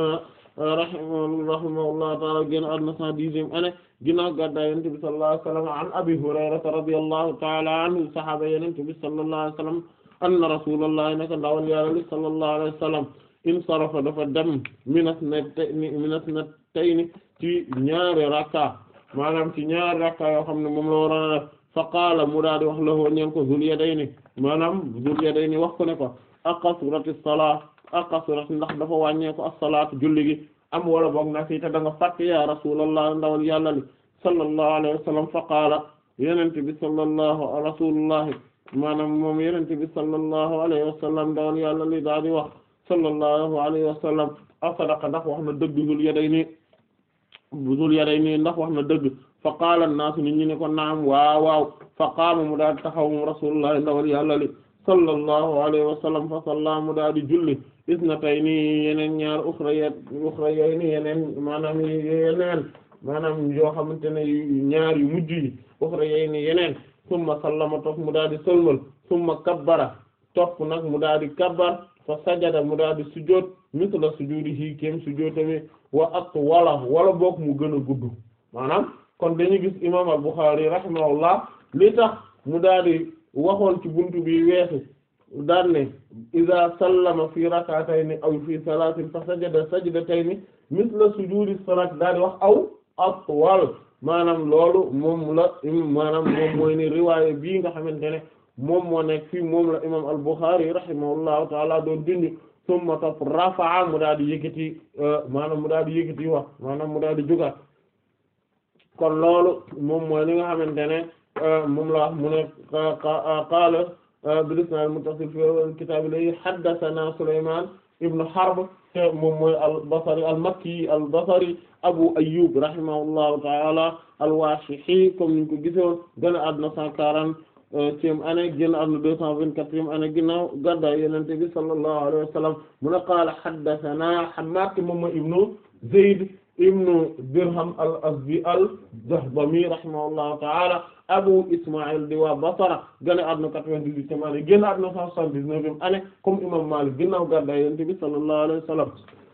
rahimahullahu taala génn àdduna cent dixième année ginnaaw gàddaay Yonent bi sallallahu alayhi wa sallam an Abi Hurayrata radiyallahu taala anhu sahaaba Yonent bi sallallahu alayhi wa sallam anna Rasulullahi naka ndawal Yàlla li sallallahu alayhi wa sallam insarafa dafa dem minas na minas na tey ni ci ñaari rakka maanaam ci ñaari rakka yoo xam ne moom la waroon a def fa qaala mu daal di wax la ñeen ko Zul Yadayni maanaam Zul Yadayni wax ko ne ko aqasuratis salaa aqasurat ndax dafa wàññee ko as-salaatu julli gi am wala boog na fii te da nga fàtte ya rasulallah ndawal yàlla li sallallahu alayhi wa sallam fa qaala yenente bi sallallahu rasulullahi maanaam moom yenente bi sallallahu alayhi wa sallam ndawal yàlla li daal di wax sallallahu alayhi wa sallam asadaqa ndax wax na dëgg Zul Yadayni Zul Yadayni ndax wax na dëgg fa qaala an-naasu nit ñi ne ko naam waaw waaw fa qaama mu daal di taxaw mu rasulullah ndawal yàlla li sallallahu alayhi wa sallam fa salla mu daal di julli isnatayni yeneen ñaar uxrayat uxrayayni yeneen maanaam yeneen maanaam yoo xamante ne ñaar yu mujj yi uxrayayni yeneen summa sallama topp mu daal di sëlmal summa kabbara topp nag mu daal di kabbar fa sajada mu daal di sujjóot misla sujuudihi kéem sujjóotami wa at wala wala boog mu gën a gudd maanaam kon dañuy gis imam al-Bukhari rahimahullah li tax mu daal di waxoon ci buntu bi weesu daan ne iza sallama fi rak'atayni aw fi salatin fa sajada sajdatayni misla sujuudi salat daal di wax aw atwal maanaam loolu moom la maanaam moom mooy ne riwaaya bii nga xamante ne moom moo nekk fii moom la imam al-Bukhari rahimahullahu taala doon dindi summa topp rafa'a mu daal di yëkkati maanaam mu daal di yëkkati wax maanaam mu daal di jugaat kon loolu moom mooy li nga xamante ne moom la wax mu ne qaala bil isnaad muttasil fi kitaab li haddathana Sulaymaan ibn Harb te moom mooy al-Basri al-Makki al-Basri Abu Ayyub rahimahullahu ta'ala al-Washihi comme niñ ko gisoon gën a àdduna cent quarantième année génn àdduna deux cent vingt-quatrième année ginnaaw gàddaay Yonent bi sallallahu alayhi wa sallam mu ne qaala haddathana Hammaad moom mooy ibnu Zayd ibnu Dirham al-Azdi al-Jahdami rahimahullahu ta'ala Abu Isma'il di waa Basra gën a àdduna quatre-vingt-dix-huitième année génn àdduna cent soixante-dix-neuvième année comme imam Malik ginnaaw gàddaay Yonent bi sallallahu alayhi wa sallam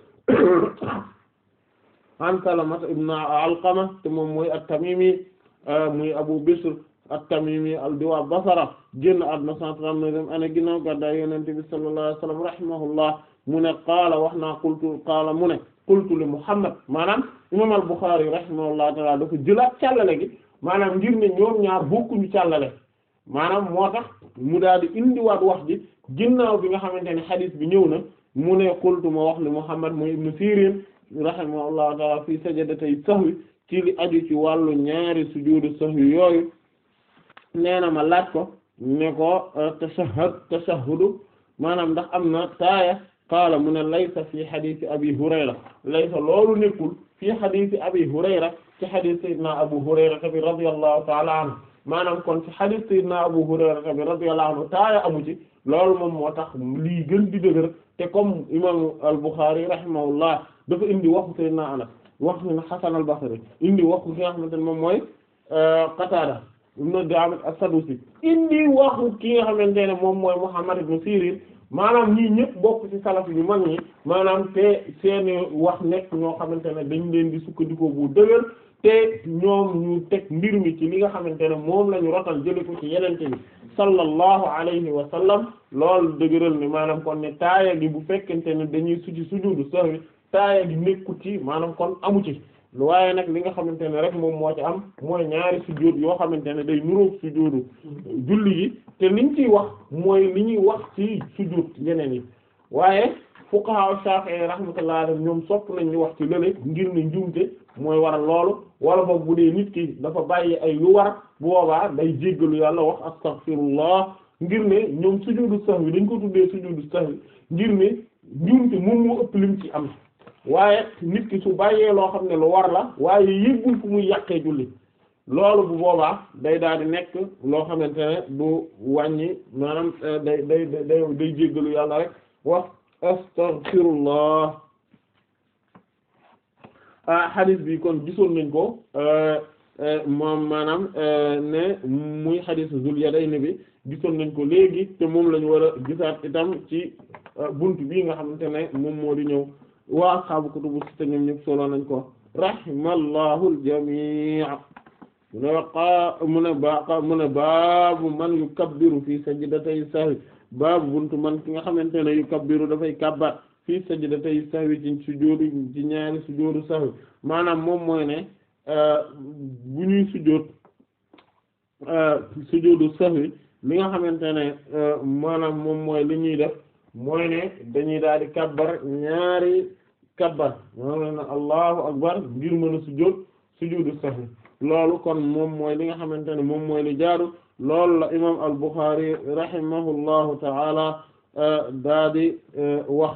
an Salamata ibn Alqama te moom mooy at-Tamimi muy Abu Bisr at-Tamimi al di waa Basra génn àdduna cent trente-neuvième année ginnaaw gàddaay Yonent bi sallallahu alayhi wa sallam rahimahullah mu ne qaala wax naa qultu qaala mu ne qultu li Muhammad maanaam imam al-Bukhari rahimahullah ta'ala dafa jëlaat càllale gi maanaam ngir ne ñoom ñaar bokkuñu càllale maanaam moo tax mu daal di indiwaat wax ji ginnaaw bi nga xamante ne xadiis bi ñëw na mu ne qultu ma wax li Muhammad mooy ibnu Sirin rahimahullahu ta'ala fii sajadatay sahwi ci li aju ci wàllu ñaari sujuudu sahwi yooyu nee na ma laaj ko ne ko tashahhud tashahhudu maanaam ndax am na taaya qaala mu ne laysa fi xadiisi abi hurayra laysa loolu nekkul fi xadiisi abi hurayra ci xadiis sayyidina abu hurayra bi radiyallahu ta'ala anhu maanaam kon ci xadiis sayyidina abu hurayra bi radiyallahu anhu taaya amu ci loolu moom moo tax lii gën di dëgër te comme imam al-Bukhari rahimahullah dafa indi waxu sayyidina anas wax na Hasan al-Basri indi waxu ki nga xamante ne moom mooy Qatada ibn Di'aamat as-Sadusi indi waxu ki nga xamante ne moom mooy Muhammad ibn Sirin maanaam ñii ñëpp bokk ci salaf yu mag ñi maanaam te seeni wax nekk ñoo xamante ne dañ leen di sukkandikoo bu dëgër te ñoom ñu teg mbir mi ci li nga xamante ne moom la ñu rotal jële ko ci yenente bi sallallahu alayhi wa sallam loolu dëgëral ne maanaam kon ne taaya gi bu fekkente ne dañuy suci sujudu sahwi taaya gi nekkut ci maanaam kon amu ci waaye nag li nga xamante ne rek moom moo ci am mooy ñaari sujjóot yoo xamante ne day nuróog sujjóotu julli gi te liñ ciy wax mooy li ñuy wax ci sujjóot yeneen yi waaye fuqaha Shafi'i rahmatullahi alayhim ñoom sopp nañ ñu wax ci lële ngir ne njuumte mooy waral loolu wala boog bu dee nit ki dafa bàyyi ay lu war bu boobaa day jéggalu yàlla wax astaghfirullah ngir ne ñoom sujjóotu sahwi dañ ko tuddee sujjóotu sahwi ngir ne njuumte moom moo ëpp lim ci am waaye nit ki su bàyyee loo xam ne lu war la waaye yëggul fu muy yàqee julli loolu bu boobaa day daal di nekk loo xamante ne du wàññi maanaam day day day day jéggalu yàlla rek wax astaghfirullah ah hadith bi kon gisoon nañ ko moom maanaam ne muy hadith Zul Yadayni bi gisoon nañ ko léegi te moom lañu war a gisaat itam ci buntu bii nga xamante ne moom moo di ñëw waa ashaabu kutubu sitta ñoom ñëpp solo nañ ko rahimallahu al-jamii' mu ne waqa mu ne ba mu ne baabu man yukabbiru fi sajdatay sahwi baabu buntu man ki nga xamante ne yukabbiru dafay kabbar fi sajdatay sahwi ci sujjóotu ci ñaari sujjóotu sahwi maanaam moom mooy ne bu ñuy sujjóot sujjóotu sahwi li nga xamante ne maanaam moom mooy li ñuy def mooy ne dañuy daal di kabbar ñaari kabbar maanaam ne allahu akbar ngir mën a sujjóot sujjóotu sahwi loolu kon moom mooy li nga xamante ne moom mooy li jaaru loolu la imam al-Bukhari rahimahullahu ta'ala daa di wax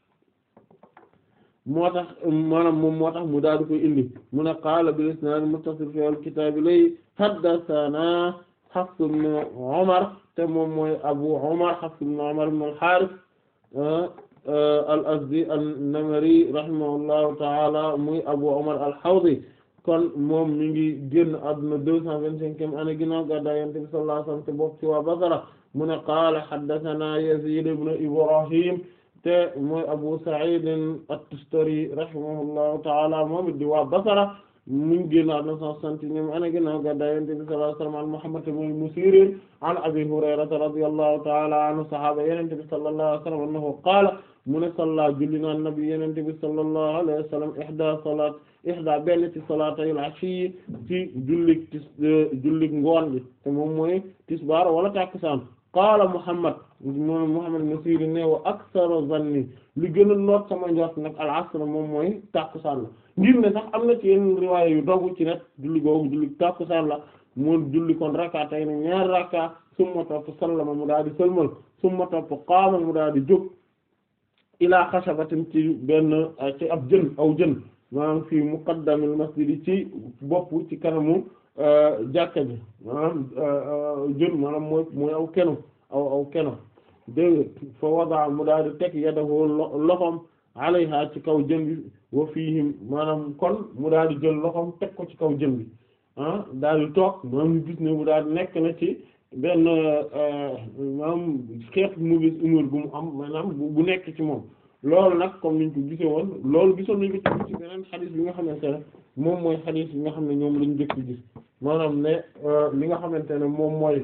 moo tax maanaam moom moo tax mu daal di koy indi mu ne qaala bil isnaad muttasil fi al-kitaab lay haddathana Hafs ibn Umar te moom mooy Abu Umar Hafs ibn Umar ibn al-Harith al-Azdi an-Namari rahimahullahu ta'ala muy Abu Umar al-Hawdi kon moom mi ngi génn àdduna deux cent vingt-cinquième année ginnaaw gàddaay Yonent bi sallallahu alayhi wa sallam te bokk ci waa Basra mu ne qaala haddathana Yazid ibn Ibrahim te mooy Abu Sa'id at-Tustari rahimahullahu ta'ala moom it di waa Basra mu ngi génn àdduna cent soixante-unième année ginnaaw gàddaay Yonent bi sallallahu alayhi wa sallam an Muhammad ibn Sirin an Abi Hurayrata radiyallahu ta'ala anhu sahaaba Yonent bi sallallahu alayhi wa sallam annahu qaala mu ne salla julli na nabi Yonent bi sallallahu alayhi wa sallam ihda salat ihda benn ci salaatayil ashi ci jullik tis jullik ngoon bi te moom mooy tisbaar wala takkusaan qaala Muhammad moom Muhammad ibn Sirin ne wa aktharu zanni li gën a noot sama njort nag al asr moom mooy takkusaan la ngir ne sax am na ci yenn riwaaya yu dogu ci net julli googu jullik takkusaan la mu julli kon rakatay ne ñaari rakka summa topp sallama mu daal di sëlmal summa topp qaama mu daal di jóg ilaa xashabatin ci benn ci ab jën aw jën maanaam fii muqaddamil masjid ci bopp ci kanamu jàkka ji maanaam jën maanaam mooy mooy aw kenu aw aw kenu dégg fa wada mu daal di teg yadahu loxom alayha ci kaw jën bi wa fiihim maanaam kon mu daal di jël loxom teg ko ci kaw jën bi ah daal di toog maanaam ñu gis ne mu daal di nekk na ci benn maanaam xeet mauvaise humeur bu mu am maanaam bu nekk ci moom loolu nag comme niñ ko gisee woon loolu gisoon nañ ko ci beneen xadis bi nga xamante ne moom mooy xadis yi nga xam ne ñoom lañu jëkk gis maanaam ne li nga xamante ne moom mooy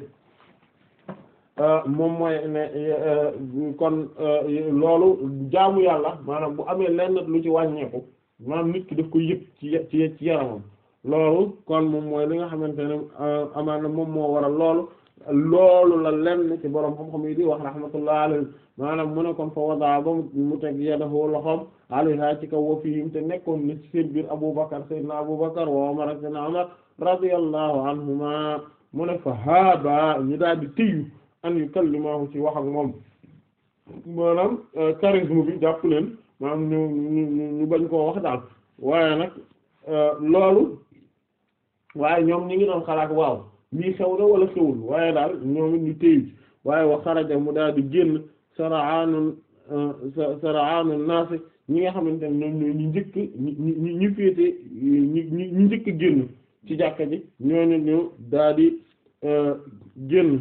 moom mooy ne kon loolu jaamu yàlla maanaam bu amee lenn lu ci wàññeeku maanaam nit ki daf koy yëg ci ci ci yaramam loolu kon moom mooy li nga xamante ne amaana moom moo waral loolu loolu la lenn ci borom xam-xam yi di wax rahmatullah alayhi maanaam mu ne kon fa wadaa ba mu teg yadahu loxoom alayha ci kaw wa fihim te nekkoon na ci seen biir Abubakar sayyidina Abubakar wa Umar ak sayyidina Umar radiyallahu anhuma mu ne fa haaba ñu daal di tëyu an yukallimahu ci wax ak moom maanaam charisme bi jàpp leen maanaam ñu ñu ñu bañ koo wax daal waaye nag loolu waaye ñoom ñi ngi doon xalaat waaw lii xew na wala xewul waaye daal ñoom it ñu téyu waaye wa xaraja mu daal di génn saraanun saraanun naasi ñi nga xamante ne ñoom ñooy ñu njëkk ñi ñi ñi féete ñi ñi ñu njëkk génn ci jàkka ji ñooñu ñu daal di génn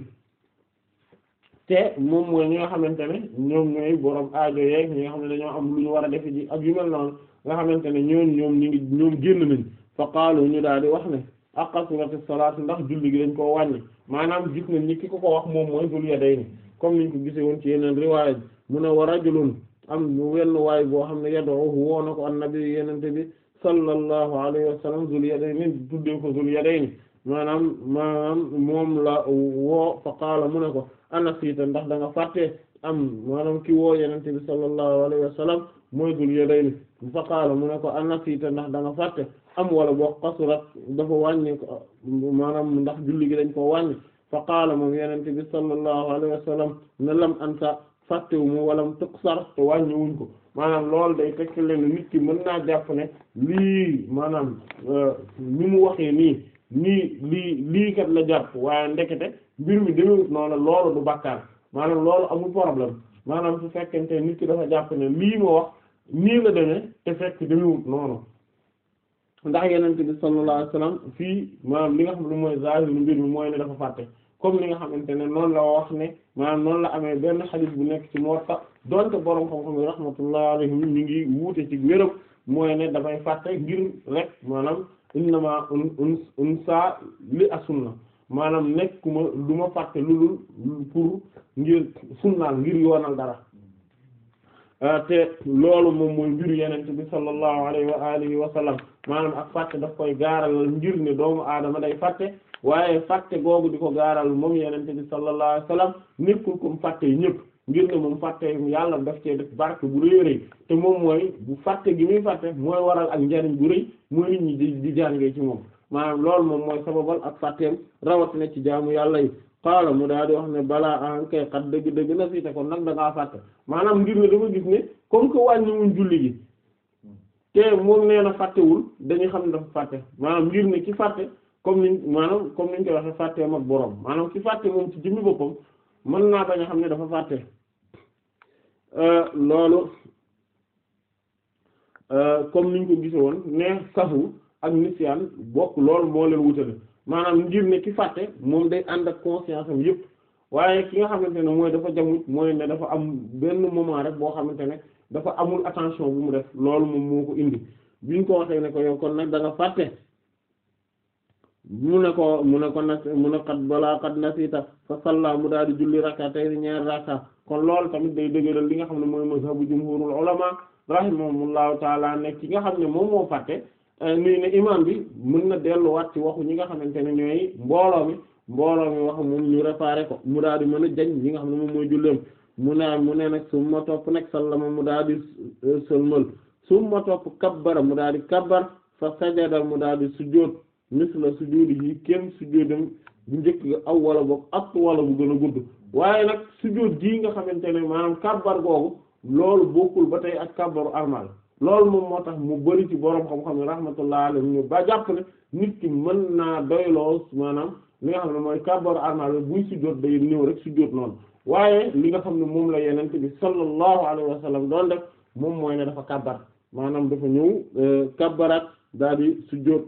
te moom mooy ñi nga xamante ne ñoom ñooy borom aajo yeeg ñi nga xam ne dañoo am lu ñu war a defe ji ak yu mel noonu nga xamante ne ñoom ñoom ñu ngi ñoom génn nañ fa qaalu ñu daal di wax ne aqasurati salaat ndax julli gi dañ koo wàññi maanaam gis nañ ni ki ko ko wax moom mooy Dul Yadayni comme niñ ko gisee woon ci yeneen riwaaya mu ne wa rajulun am wenn waay boo xam ne yad'uhu woo na ko annabi yenente bi sallallahu alayhi wa sallam Dul Yadayni tuddee ko Dul Yadayni maanaam maanaam moom la woo fa qaala mu ne ko anasiita ndax da nga fàtte am maanaam ki woo yenente bi sallallahu alayhi wa sallam mooy Dul Yadayni fa qaala mu ne ko anasiita ndax da nga fàtte am wala boo qasurat dafa wàññi ko maanaam ndax julli gi dañ ko wàññi fa qaala moom yenente bi sallallahu alayhi wa sallam ne lam ansa fàttewu mu walam tuqsar te wàññi wuñ ko maanaam loolu day tekk leen nit ki mën naa jàpp ne lii maanaam ni mu waxee nii nii lii lii kat la jàpp waaye ndekete mbir mi demewut noonu loolu du bàkkaar maanaam loolu amul problème maanaam su fekkente nit ki dafa jàpp ne lii ma wax nii la demee te fekk demewut noonu ndax yenente bi sallallahu alayhi wasallam fii maanaam li nga xam ne mooy zahiru mbir mi mooy ne dafa fàtte comme li nga xamante ne noonu la wax ne maanaam noonu la amee benn xadis bu nekk ci Muwatta donte borom xam-xam yi rahmatullahi alayhim ñu ngi wuute ci wéram mooy ne dafay fàtte ngir rek maanaam innama un un un saa li asunna maanaam nekkuma du ma fàtte lulul pour ngir sunnaal ngir yoonal dara te loolu moom mooy mbiru yenente bi sallallahu alayhi wa alihi wa sallam maanaam ak fàtte daf koy gaaralal ngir ne doomu aadama day fàtte waaye fàtte googu di ko gaaral moom yenente bi sallallahu alayhi wa sallam nekkul comme fàtte yi ñëpp ngir ne moom fàtte yàlla daf cee def barke bu rëy rëy te moom mooy bu fàtte gi muy fàtte mooy waral ak njariñ bu rëy mooy nit ñi di di jàngee ci moom maanaam loolu moom mooy sababal ak fàtteem rawatina ci jaamu yàlla yi xaala mu daal di wax ne balaa an kay xat dëgg dëgg na fii te kon nag da ngaa fàtte maanaam ngir ne dama gis ne comme que wàññiwuñ julli gi te moom nee na fàttewul dañuy xam ne dafa fàtte maanaam ngir ne ki fàtte comme niñ maanaam comme niñ koy waxee fàtteem ak boroom maanaam ki fàtte moom ci jëmmi boppam mën naa bañ a xam ne dafa fàtte loolu comme niñ ko gise woon ne safu ak nisyaan bokk loolu moo leen wutale maanaam ngir ne ki fàtte moom day ànd ak conscience am yëpp waaye ki nga xamante ne mooy dafa jamuj mooy ne dafa am benn moment rek boo xamante ne dafa amul attention bu mu def loolu moom moo ko indi biñ ko waxee ne ko yow kon nag da nga fàtte mu ne ko mu ne ko nag mu ne xat balaa xat nasita fa salla mu daal di julli rakka tey ñaari rakka kon loolu tamit day dëgëral li nga xam ne mooy mazhabu jumhurul ulama rahimahumullahu taala nekk ki nga xam ne moom moo fàtte nii ne imam bi mën na delluwaat ci waxu ñi nga xamante ne ñooy mbooloo mi mbooloo mi wax moom ñu réparé ko mu daal di mën a jañ ñi nga xam ne moom mooy julleem mu ne mu ne nag summa topp nag sallama mu daal di sëlmal summa topp kabbara mu daal di kabbar fa sajada mu daal di sujjóot misla sujjóodi yi kenn sujjóodam bu njëkk ga aw wala boog ak wala bu gën a gudd waaye nag sujjóot gii nga xamante ne maanaam kabbar googu loolu bokkul ba tey ak kabbaru armal loolu moom moo tax mu bari ci boroom xam-xam ne rahmatullah alayhi ñu ba jàpp ne nit ki mën naa doyloo maanaam li nga xam ne mooy kabbaru armal buy sujjóot day ñëw rek sujjóot noonu waaye li nga xam ne moom la yenente bi sallallahu alayhi wa sallam doon def moom mooy ne dafa kabbar maanaam dafa ñëw kabbaraat daal di sujjóot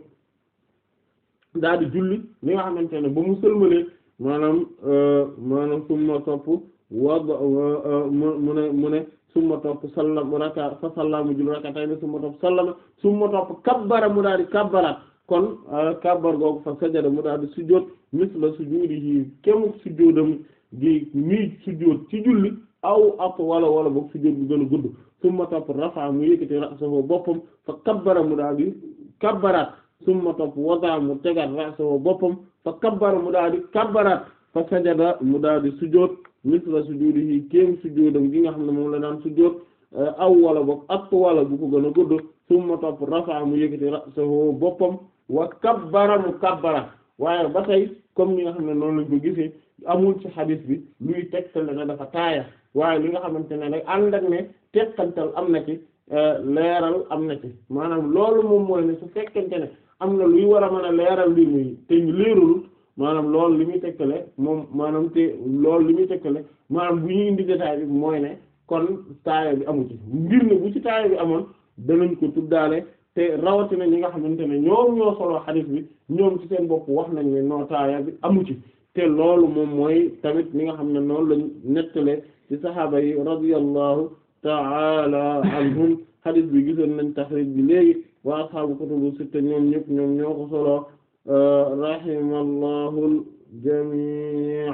daal di julli li nga xamante ne ba mu sëlmalee maanaam maanaam summa topp wad mu ne mu ne summa topp sallam raka fa sallamu julli raka tay ne summa topp sallama summa topp kabbara mu daal di kabbaraat kon kabbar googu fa sajada mu daal di sujjóot misla sujudihi kemu sujjóodam gi mii sujjóot ci julli aw ak wala wala boog sujjóot bu gën a gudd summa topp rafa mu yëkkati ra'sahu boppam fa kabbara mu daal di kabbaraat summa topp wada mu tegaat ra'sahu boppam fa kabbara mu daal di kabbaraat fa sajada mu daal di sujjóot misla sujudihi kéem sujjóodam gi nga xam ne moom la daan sujjóot aw wala boog ak wala bu ko gën a gudd summa topp rafa mu yëkkati ra'sahu boppam wa kabbara mu kabbara waaye ba tey comme ni nga xam ne noonu lañ ko gisee amul ci xadis bi luy tegtal ne dafa taaya waaye li nga xamante ne nag ànd ak ne teqantal am na ci leeral am na ci maanaam loolu moom mooy ne su fekkente ne am na luy war a mën a leeral mbir mi te ñu leeralul maanaam loolu li muy tekkale moom maanaam te loolu li muy tekkale maanaam bu ñu indi détail bi mooy ne kon taaya bi amu ci mbir ne bu ci taaya bi amoon danañ ko tuddaale te rawatina ñi nga xamante ne ñoom ñoo solo xadis bi ñoom ci seen bopp wax nañ ne noo taaya bi amu ci te loolu moom mooy tamit li nga xam ne noonu lañ nettale ci saxaaba yi radiyallahu ta'ala anhum xadis bi gisoon nañ taxrij bi léegi wa ashaabu kutubu sitta ñoom ñëpp ñoom ñoo ko solo rahimallahu al-jamii'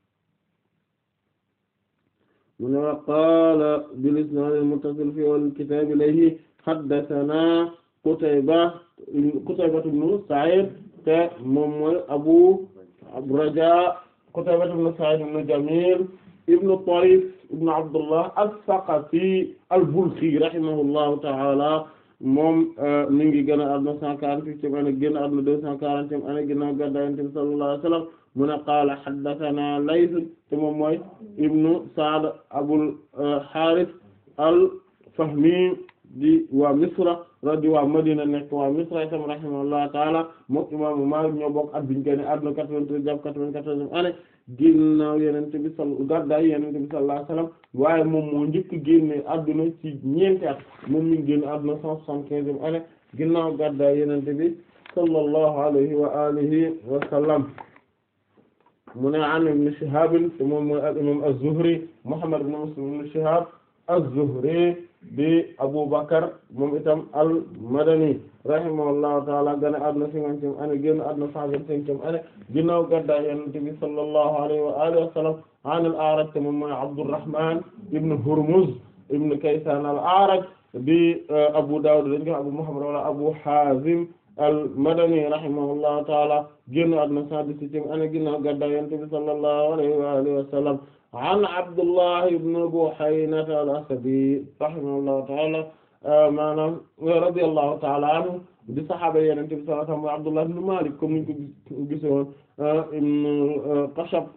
mu ne wa qaala bil isnaad al-muttasil fi al-kitaab ilayhi haddathanaa Qutayba Qutayba ibn Sa'id te moom mooy Abu Rajaa Qutayba ibn Sa'id ibn Jamil ibn Tarif ibn Abdullah as-Saqafi al-Balkhi rahimahullahu ta'ala moom mi ngi gën a àdduna cent quarante-huitième année génn àdduna deux cent quarantième année ginnaaw gàddaay Yonent bi sallallahu alayhi wa sallam mu ne qaala haddathana Layth te moom mooy ibnu Sa'd Abul Harith al-Fahmi di waa Misra di waa Madina nekk waa Misra itam rahimahullahu ta'ala moom imaamu Maalik ñoo bokk at biñu génn àdduna quatre-vingt-treize jàpp quatre-vingt-quatorzième année ginnaaw Yonent bi sal gàddaay Yonent bi sallallahu alayhi wa sallam waaye moom moo njëkk génne àdduna ci ñeenti at moom mi ngi génn àdduna cent soixante-quinzième année ginnaaw gàddaay Yonent bi sallallahu alayhi wa alihi wa sallam mu ne an ibn Shihab te moom mooy al imam az-Zuhri Muhammad ibn Muslim ibn Shihab az-Zuhri di Abu Bakr moom itam al-Madani rahimahullahu ta'ala gane àdduna cinquantième année génn àdduna cent vingt-cinquième année ginnaaw gàddaay Yonent bi sallallahu alayhi wa alihi wa sallam an al-A'raj te moom mooy Abdurrahman ibn Hurmuz ibn Kaysan al-A'raj di Abu Dawud dañ ko Abu Muhammad wala Abu Hazim al-Madani rahimahullahu ta'ala génn àdduna cent dix-septième année ginnaaw gàddaay Yonent bi sallallahu alayhi wa alihi wa sallam an Abdullah ibn Buhayna al-Asadi rahimahullahu ta'ala maanaam radiyallahu ta'ala anhu di saxaaba Yonent bi sallallahu alayhi wa sallam Abdullah ibn Malik comme niñ ko gisoon ibn Qashab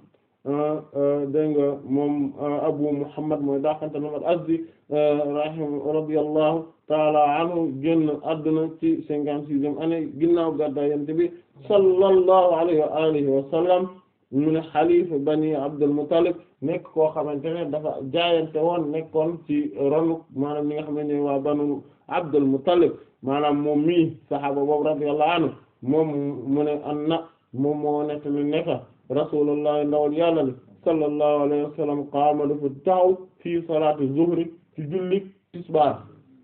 dégg nga moom Abu Muhammad mooy daaxante Muhammad Azdi rahim radiyallahu ta'ala anhu génn àdduna ci cinquante-sixième année ginnaaw gàddaay Yonent bi sallallahu alayhi wa alihi wa sallam mu ne xalifa bani Abdul Muttalib nekk koo xamante ne dafa jaayante woon nekkoon ci ronu maanaam ñi nga xamante ne waa banu Abdul Muttalib maanaam moom mii saxaaba boobu radiyallahu anhu moom mu ne an na moom moo nekk li nekka rasulullah ndawal yàlla li sallallahu alayhi wa sallam qaama dafa taxaw fii salaati zuhri ci julli tisbaar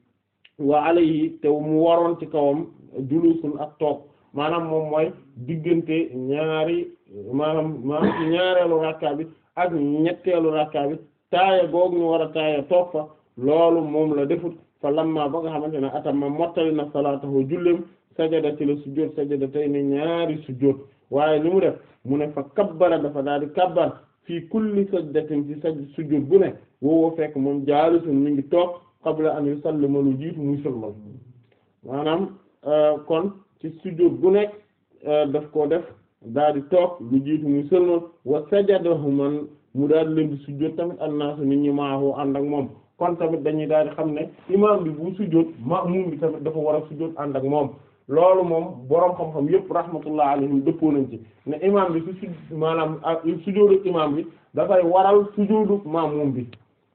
wa alayhi te mu waroon ci kawam julusun ak toog maanaam moom mooy diggante ñaari maanaam maanaam ci ñaareelu rakka bi ak ñetteelu rakka bi taaya googu ñu war a taaya toog fa loolu moom la defut fa lamma ba nga xamante ne atamma mottali na salaatahu julleem sajada ci la sujjóot sajada tey ne ñaari sujjóot waaye li mu def mu ne fa kabbara dafa daal di kabbar fii kulli sajdatin ci saj sujjóot bu ne woowoo fekk moom jaalisun mi ngi toog qabla an yusallima lu jiitu muy sëlmal maanaam kon ci sujjóot bu nekk daf koo def daal di toog lu jiitu muy sëlmal wa sajadahu man mu daal di leen di sujjóot tamit annaasu nit ñi maahu ànd ak moom kon tamit dañuy daal di xam ne imaam bi bu sujjóot ma'muum bi tamit dafa war a sujjóot ànd ak moom loolu moom boroom xam-xam yëpp rahmatullah alayhim dëppoo nañ ci ne imaam bi su su maanaam ak sujjóotu imaam bi dafay waral sujjóotu ma'muum bi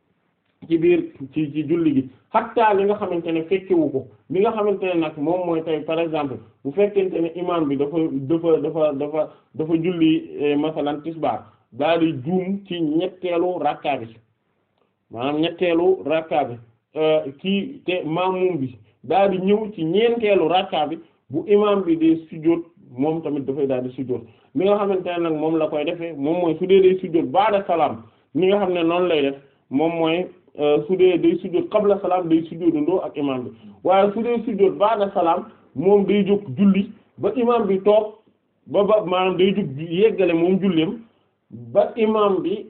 ci biir ci ci julli gi hatta li nga xamante ne fekkewu ko li nga xamante ne nag moom mooy tey par exemple bu fekkente ne imaam bi dafa dafa dafa dafa dafa julli masalan tisbaar daal di juum ci ñetteelu rakka bi maanaam ñetteelu rakka bi kii te maamum bi daal di ñëw ci ñeenteelu rakka bi bu imaam bi dee sujjóot moom tamit dafay daal di sujjóot li nga xamante ne nag moom la koy defee moom mooy su dee day sujjóot ba'da salaam li nga xam ne noonu lay def moom mooy su dee day sujjóot qabla salaam day sujjóotandoo ak imaam bi waaye su dee sujjóot ba'da salaam moom day jóg julli ba imaam bi toog ba ba maanaam day jóg yeggale moom julleem ba imaam bi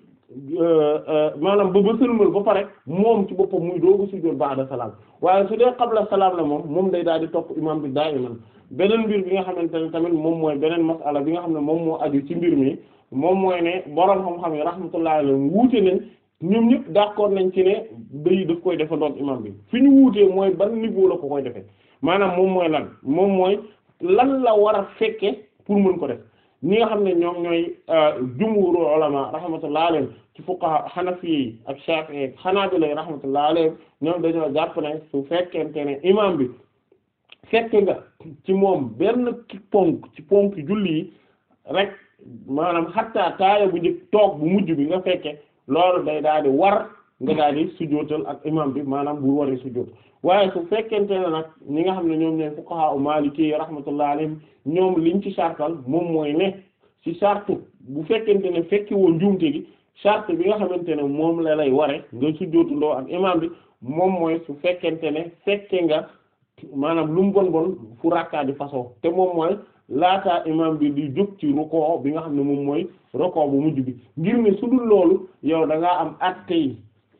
maanaam ba ba sëlmal ba pare moom ci boppam muy doogu sujjóot ba'da salaam waaye su dee qabla salaam la moom moom day daal di topp imaam bi daayiman beneen mbir bi nga xamante ne tamit moom mooy beneen masala bi nga xam ne moom moo aju ci mbir mi moom mooy ne boroom xam-xam yi rahmatullahi alayhim wuute nañ ñoom ñëpp d'accord nañ ci ne day daf koy defa doon imam bi fi ñu wuutee mooy ban niveau la ko koy defee maanaam moom mooy lan moom mooy lan la war a fekke pour mën ko def ñi nga xam ne ñoom ñooy jumhuru ulama rahmatullahi alayhim ci fuqaha hanafi yi ak shafi'i ak hanabila rahmatullahi alayhim ñoom dañoo jàpp ne su fekkente ne imam bi fekk nga ci moom benn ponk ci ponk julli yi rek maanaam xattaa taaya bu njëkk toog bu mujj bi nga fekke loolu day daal di war nga daal di sujjóotal ak imam bi maanaam bu waree sujjóot waaye su fekkente ne nag ñi nga xam ne ñoom ñooy fuqaha u maliki rahmatullahi alayhim ñoom liñ ci sartal moom mooy ne ci sartu bu fekkente ne fekki woon njuumte gi charte bi nga xamante ne moom la lay ware nga sujjóotandoo ak imam bi moom mooy su fekkente ne fekke nga maanaam lu mu bon bon fu rakkaa di façon te moom mooy laataa imam bi di jóg ci rukoo bi nga xam ne moom mooy rukoo bu mujj bi ngir ne su dul loolu yow da ngaa am atte yi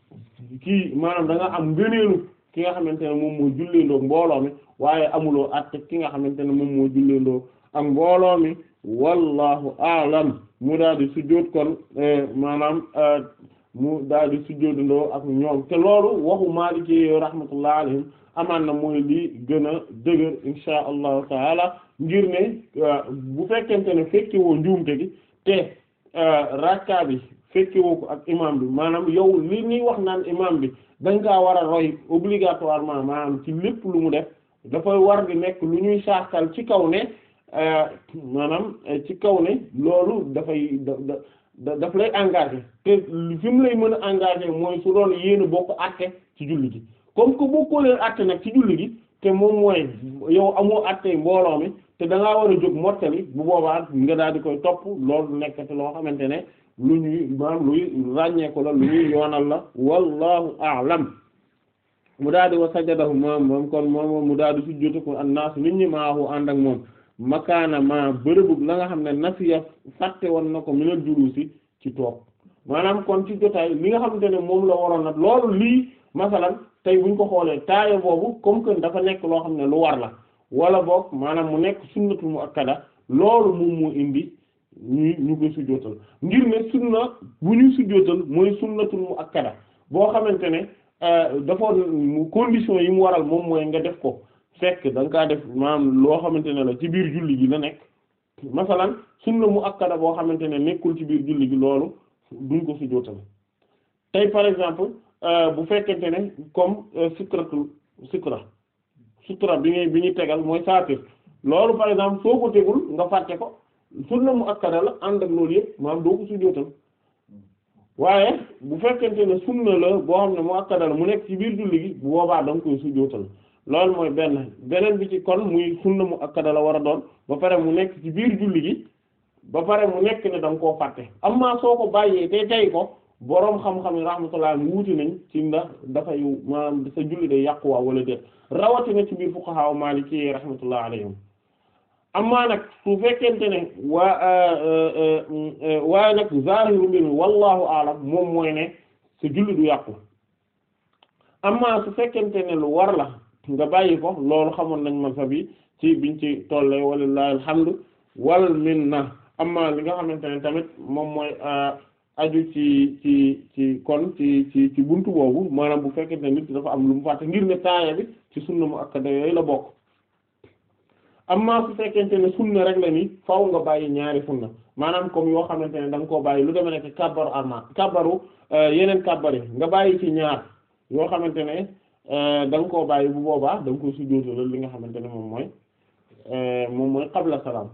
kii maanaam da nga am ngëneelu ki nga xamante ne moom moo julleendoo mbooloo mi waaye amuloo atte ki nga xamante ne moom moo julleendoo ak mbooloo mi wallahu a'lam mu daal di sujjóot kon maanaam mu daal di sujjóotandoo ak ñoom te loolu waxu Maliki rahmatullah alayhim amaan na mooy lii gën a dëgër insha allahu taala ngir ne bu fekkente ne fekke woo njuumte gi te rakka bi fekke woo ko ak imam bi maanaam yow li ñuy wax naan imam bi dañ kaa war a roy obligatoirement maanaam ci lépp lu mu def dafay war di nekk lu ñuy saakal ci kaw ne maanaam ci kaw ne loolu dafay da da daf lay engagé te fi mu lay mën a engagé mooy su doon yéen a bokk àtte ci julli gi comme que bokkoo leen àtte nag ci julli gi te moom mooy yow amoo àtte mbooloo mi te da ngaa war a jóg mottali bu boobaa nga daal di koy topp loolu nekkati loo xamante ne lu ñuy maanaam luy ràññeeku la lu ñuy yoonal la wallahu a'lam mu daal di wa sajadahu moom moom kon moom mu daal di sujjóotu ko annaas nit ñi maahu ànd ak moom makaana ma bërëbub la nga xam ne nasiya fàtte woon na ko minal julusi ci toog maanaam kon ci jotaay li nga xamante ne moom la waroon nag loolu lii masalan tey buñ ko xoolee taaya boobu comme que dafa nekk loo xam ne lu war la wala boog maanaam mu nekk sunnatu mu akkada loolu moom moo indi ñu ñu koy sujjóotal ngir ne sunna bu ñuy sujjóotal mooy sunnatul mu akkada boo xamante ne dafa condition yi mu waral moom mooy nga def ko fekk da nga kaa def maanaam loo xamante ne la ci biir julli gi la nekk masalan sunna mu akkada boo xamante ne nekkul ci biir julli gi loolu duñ ko sujjóotal tey par exemple bu fekkente ne comme sutratul sutra sutra bi ngay bi ñuy tegal mooy saatir loolu par exemple soo ko tegul nga fàtte ko sunna mu akkada la ànd ak loolu yëpp maanaam doo ko sujjóotal waaye bu fekkente ne sunna la boo xam ne mu akkada la mu nekk ci biir julli gi bu boobaa da nga koy sujjóotal loolu mooy benn beneen bi ci kon muy sunna mu akkada la war a doon ba pare mu nekk ci biir julli gi ba pare mu nekk ne da nga koo fàtte amma soo ko bàyyee te tey ko boroom xam-xam yi rahmatullah mu wuti nañ ci ndax dafay maanaam sa julli day yàquwaa wala déet rawatina ci biir fuqaha maliki rahmatullah alayhim amma nag su fekkente ne waa waaye nag zahiru mbir mi wallahu aalam moom mooy ne sa julli du yàqu amma su fekkente ne lu war la nga bàyyi ko loolu xamoon nañ mazhab yi ci biñ ci tolle walillahi alhamdu wal minna amma li nga xamante ne tamit moom mooy aju ci ci ci kon ci ci ci buntu boobu maanaam bu fekkente ne nit dafa am lu mu fàtte ngir ne taaya bi ci sunna mu akkada yooyu la bokk amma su fekkente ne sunna rek la ni faaw nga bàyyi ñaari sunna maanaam comme yoo xamante ne da nga koo bàyyi lu deme nekk kabbaru arma kabbaru yeneen kabbar yi nga bàyyi ci ñaar yoo xamante ne da nga koo bàyyi bu boobaa da nga koy sujjóotal li nga xamante ne moom mooy moom mooy qabla salaam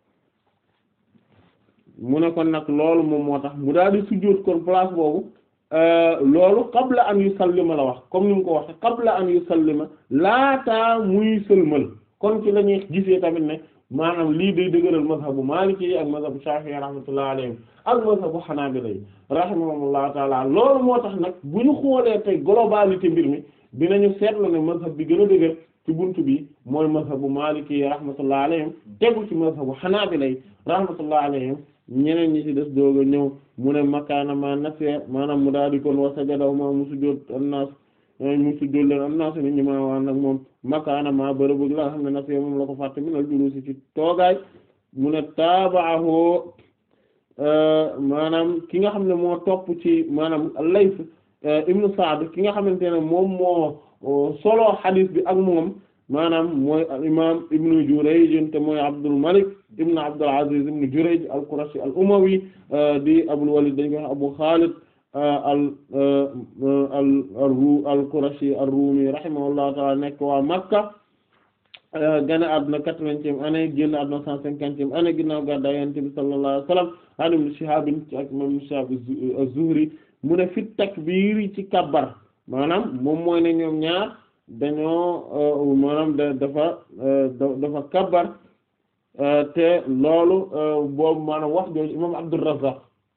mu ne kon nag loolu moom moo tax mu daal di sujjóot kon place boobu loolu qabla an yusallima la wax comme ni mu ko waxe qabla an yusallima laataa muy sëlmal kon ci la ñuy gisee tamit ne maanaam lii day dëgëral mazhabu maliki yi ak mazhabu shafi'i rahmatullahi alayhim ak mazhabu hanabila yi rahimahumullahu taala loolu moo tax nag bu ñu xoolee tey globalité mbir mi dinañu seetlu ne mazhab bi gën a dëgër ci buntu bi mooy mazhabu maliki yi rahmatullahi alayhim tegu ci mazhabu hanabila yi rahmatullahi alayhim ñeneen ñi ci des dooga ñëw mu ne makaana ma nasiya maanaam mu daal di kon wa sajadaw ma mu sujjóot annaas mu sujjóot leen annaas nit ñi maa waan nag moom makaana ma bërëb la nga xam ne nasiya moom la ko fàtte minal julusi ci toogaay mu ne taabaahu maanaam ki nga xam ne moo topp ci maanaam Layth ibnu Sa'd ki nga xamante ne moom moo solo xadis bi ak moom maanaam mooy al imam ibnu Jurayj te mooy Abdul Malik ibnu Abdul Aziz ibnu Jurayj al-Qurashi al-Umawi di Abul Walid dañ koy wax Abu Khalid al al al-Qurashi ar-Rumi rahimahullahu ta'ala nekk waa Makka gane àdduna quatre-vingtième année génn àdduna cent cinquantième année ginnaaw gàddaay Yonent bi sallallahu alayhi wa sallam an Ibn Shihab ak imam Shihab az-Zuhri mu ne fit takbiir ci kabbar maanaam moom mooy ne ñoom ñaar dañoo maanaam da dafa dafa kabbar te loolu boobu maanaam wax jooju imam Abdurrazzaq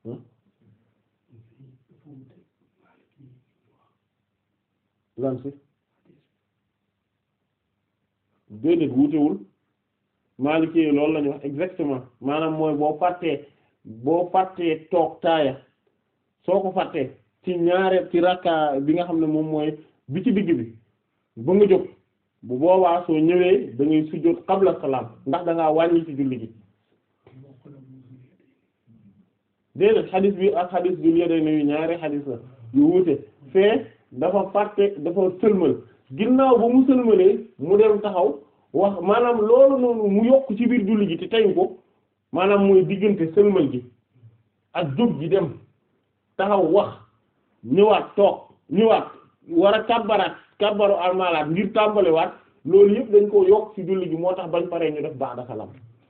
lan si déedéet wuutewul Maliki yi loolu la ñu wax exactement maanaam mooy boo fàttee boo fàttee toog taaya soo ko fàttee ci ñaare ci rakka bi nga xam ne moom mooy bi ci digg bi ba nga jóg bu boobaa soo ñëwee da ngay sujjóot qabla salaam ndax da ngaa wàññi ci julli gi déedéet xadis bi ak xadis bi yédey na yu ñaari xadis la yu wuute fee dafa fàtte dafa sëlmal ginnaaw ba mu sëlmalee mu dem taxaw wax maanaam loolu noonu mu yokk ci biir julli gi te teyu ko maanaam mooy diggante sëlmal gi ak jóg gi dem taxaw wax ñëwaat toog ñëwaat war a kàbbaraat kàbbaru almalaat ngir tàmbaliwaat loolu yëpp dañ koo yokk ci julli gi moo tax bañ paree ñu def ba'da salam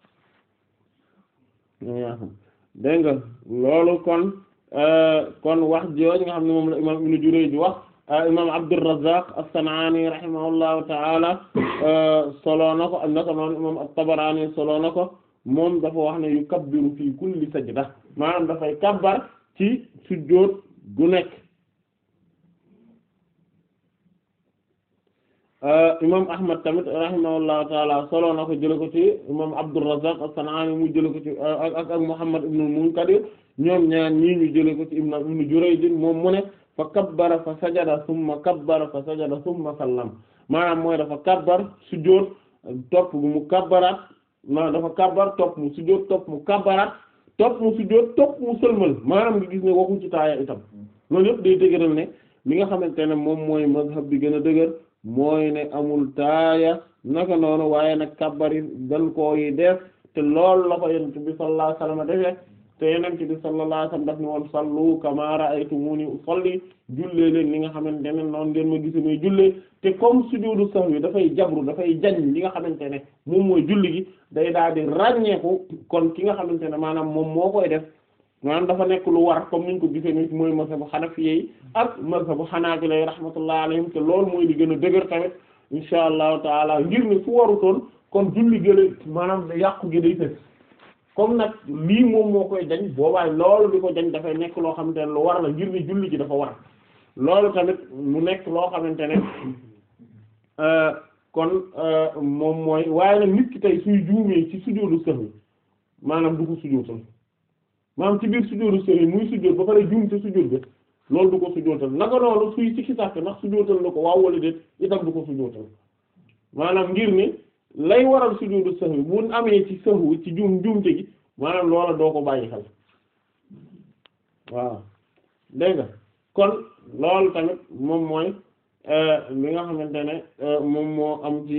dégg nga loolu kon kon wax jooj nga xam ne moom la imam Ibn Jurayj wax imam Abdurrazzaq as-San'ani rahimahullahu ta'ala solo na ko am naka noonu imam at-Tabarani solo na ko moom dafa wax ne yukabbiru fi kulli sajda maanaam dafay kabbar ci sujjóot gu nekk imam Ahmad tamit rahimahullahu ta'ala solo na ko jële ko ci imam Abdurrazzaq as-San'ani mu jële ko ci ak ak Muhammad ibn al-Munkadir ñoom ñaar ñii ñu jële ko ci ibn ibn Jurayj moom mu ne fa kabbara fa sajada summa kabbara fa sajada summa sallam maanaam mooy dafa kabbar sujjóot topp mu kabbaraat maanaam dafa kabbar topp mu sujjóot topp mu kabbaraat topp mu sujjóot topp mu sëlmal maanaam nga gis ne waxu ci taaya itam loolu yëpp day dëgëral ne li nga xamante ne moom mooy mazhab bi gën a dëgër mooy ne amul taaya naka noonu waaye nag kabbar yi dañ koo yi def te loolu la ko yonent bi sallallahu alayhi wasallam defee te yonent bi sallallahu alayhi wasallam daf ni woon sallu kama ra'aytumuni usalli jullee leen li nga xamante ne noonu ngeen ma gis muy jullee te comme sujudu sahwi dafay jabru dafay jañ li nga xamante ne moom mooy julli gi day daal di ràññeeku kon ki nga xamante ne maanaam moom moo koy def maanaam dafa nekk lu war comme niñ ko gisee ni mooy mazhabu hanafiyyi ak mazhabu hanabila rahmatullahi alayhim te loolu mooy li gën a dëgër tamit insha allahu taala ngir ne su warutoon kon julli gële maanaam yàqu gi day fës comme nag lii moom moo koy jañ boobaay loolu di ko jañ dafay nekk loo xamante ne lu war la ngir ne julli gi dafa war loolu tamit mu nekk loo xamante ne kon moom mooy waaye nag nit ki tey suy juumee ci sujóotu sahwi maanaam du ko sujjóotal maanaam ci biir sujjóotu sahwi muy sujjóot ba pare juum te sujjóot ba loolu du ko sujjóotal naka noonu suy ci sàkk ndax sujjóotal na ko waaw wala déet itam du ko sujjóotal maanaam ngir ne lay waral sujudu sahwi bu amee ci sahwi ci juum juumte gi maanaam loola doo ko bàyyi xel waaw dégg nga kon loolu tamit moom mooy li nga xamante ne moom moo am ci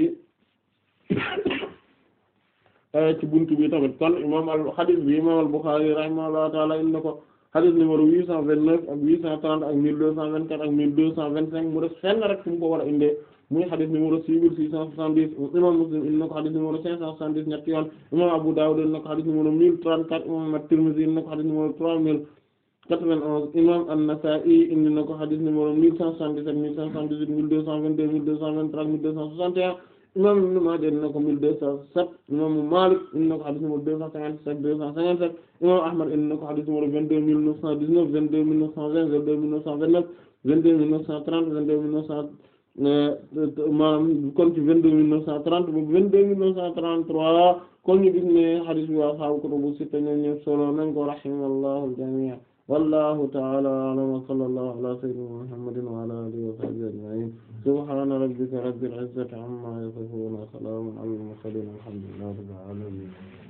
ci buntu bi tamit kon imam al hadith bi imam al Bukhari rahimahullahu ta'ala indi na ko hadith numéro huit cent vingt-neuf ak huit cent trente ak mille deux cent vingt-quatre ak mille deux cent vingt-cinq mu def fenn rek fu mu ko war a indee muy xadis numéro six mille six cent soixante-dix imam Muslim indi na ko xadis numéro cinq cent soixante-dix ñetti yoon imam Abu Dawud indi na ko xadis numéro mille trente-quatre imam At-Tirmidhi indi na ko xadis numéro trois mille quatre-vingt-onze imam An-Nasa'i indi na ko xadis numéro mille cent soixante-dix-sept mille cent soixante-dix-huit mille deux cent vingt-deux mille deux cent vingt-trois mille deux cent soixante et un imam Ibn Maaja indi na ko mille deux cent sept imam Malik indi na ko xadis numéro deux cent cinquante-sept deux cent cinquante-sept imam Ahmad indi na ko xadis numéro vingt-deux mille neuf cent dix-neuf vingt-deux mille neuf cent vingt vingt-deux mille neuf cent vingt-neuf vingt-deux mille neuf cent trente vingt-deux mille neuf cent maanaam kon ci vingt-deux mille neuf cent trente ba vingt-deux mille neuf cent trente-trois kon ñu gis ne hadith bi waa sahaabu kutubu sitta ñoom ñëpp solo nañ ko rahimallahu al-jami' wallahu ta'ala a'lam wa sallallahu ala sayyidina muhammadin wa ala alihi wa sahbihi ajma'in subhana rabbika rabbil izzati amma yasifun wa salamun ala al-mursalin walhamdulillahi rabbil alamin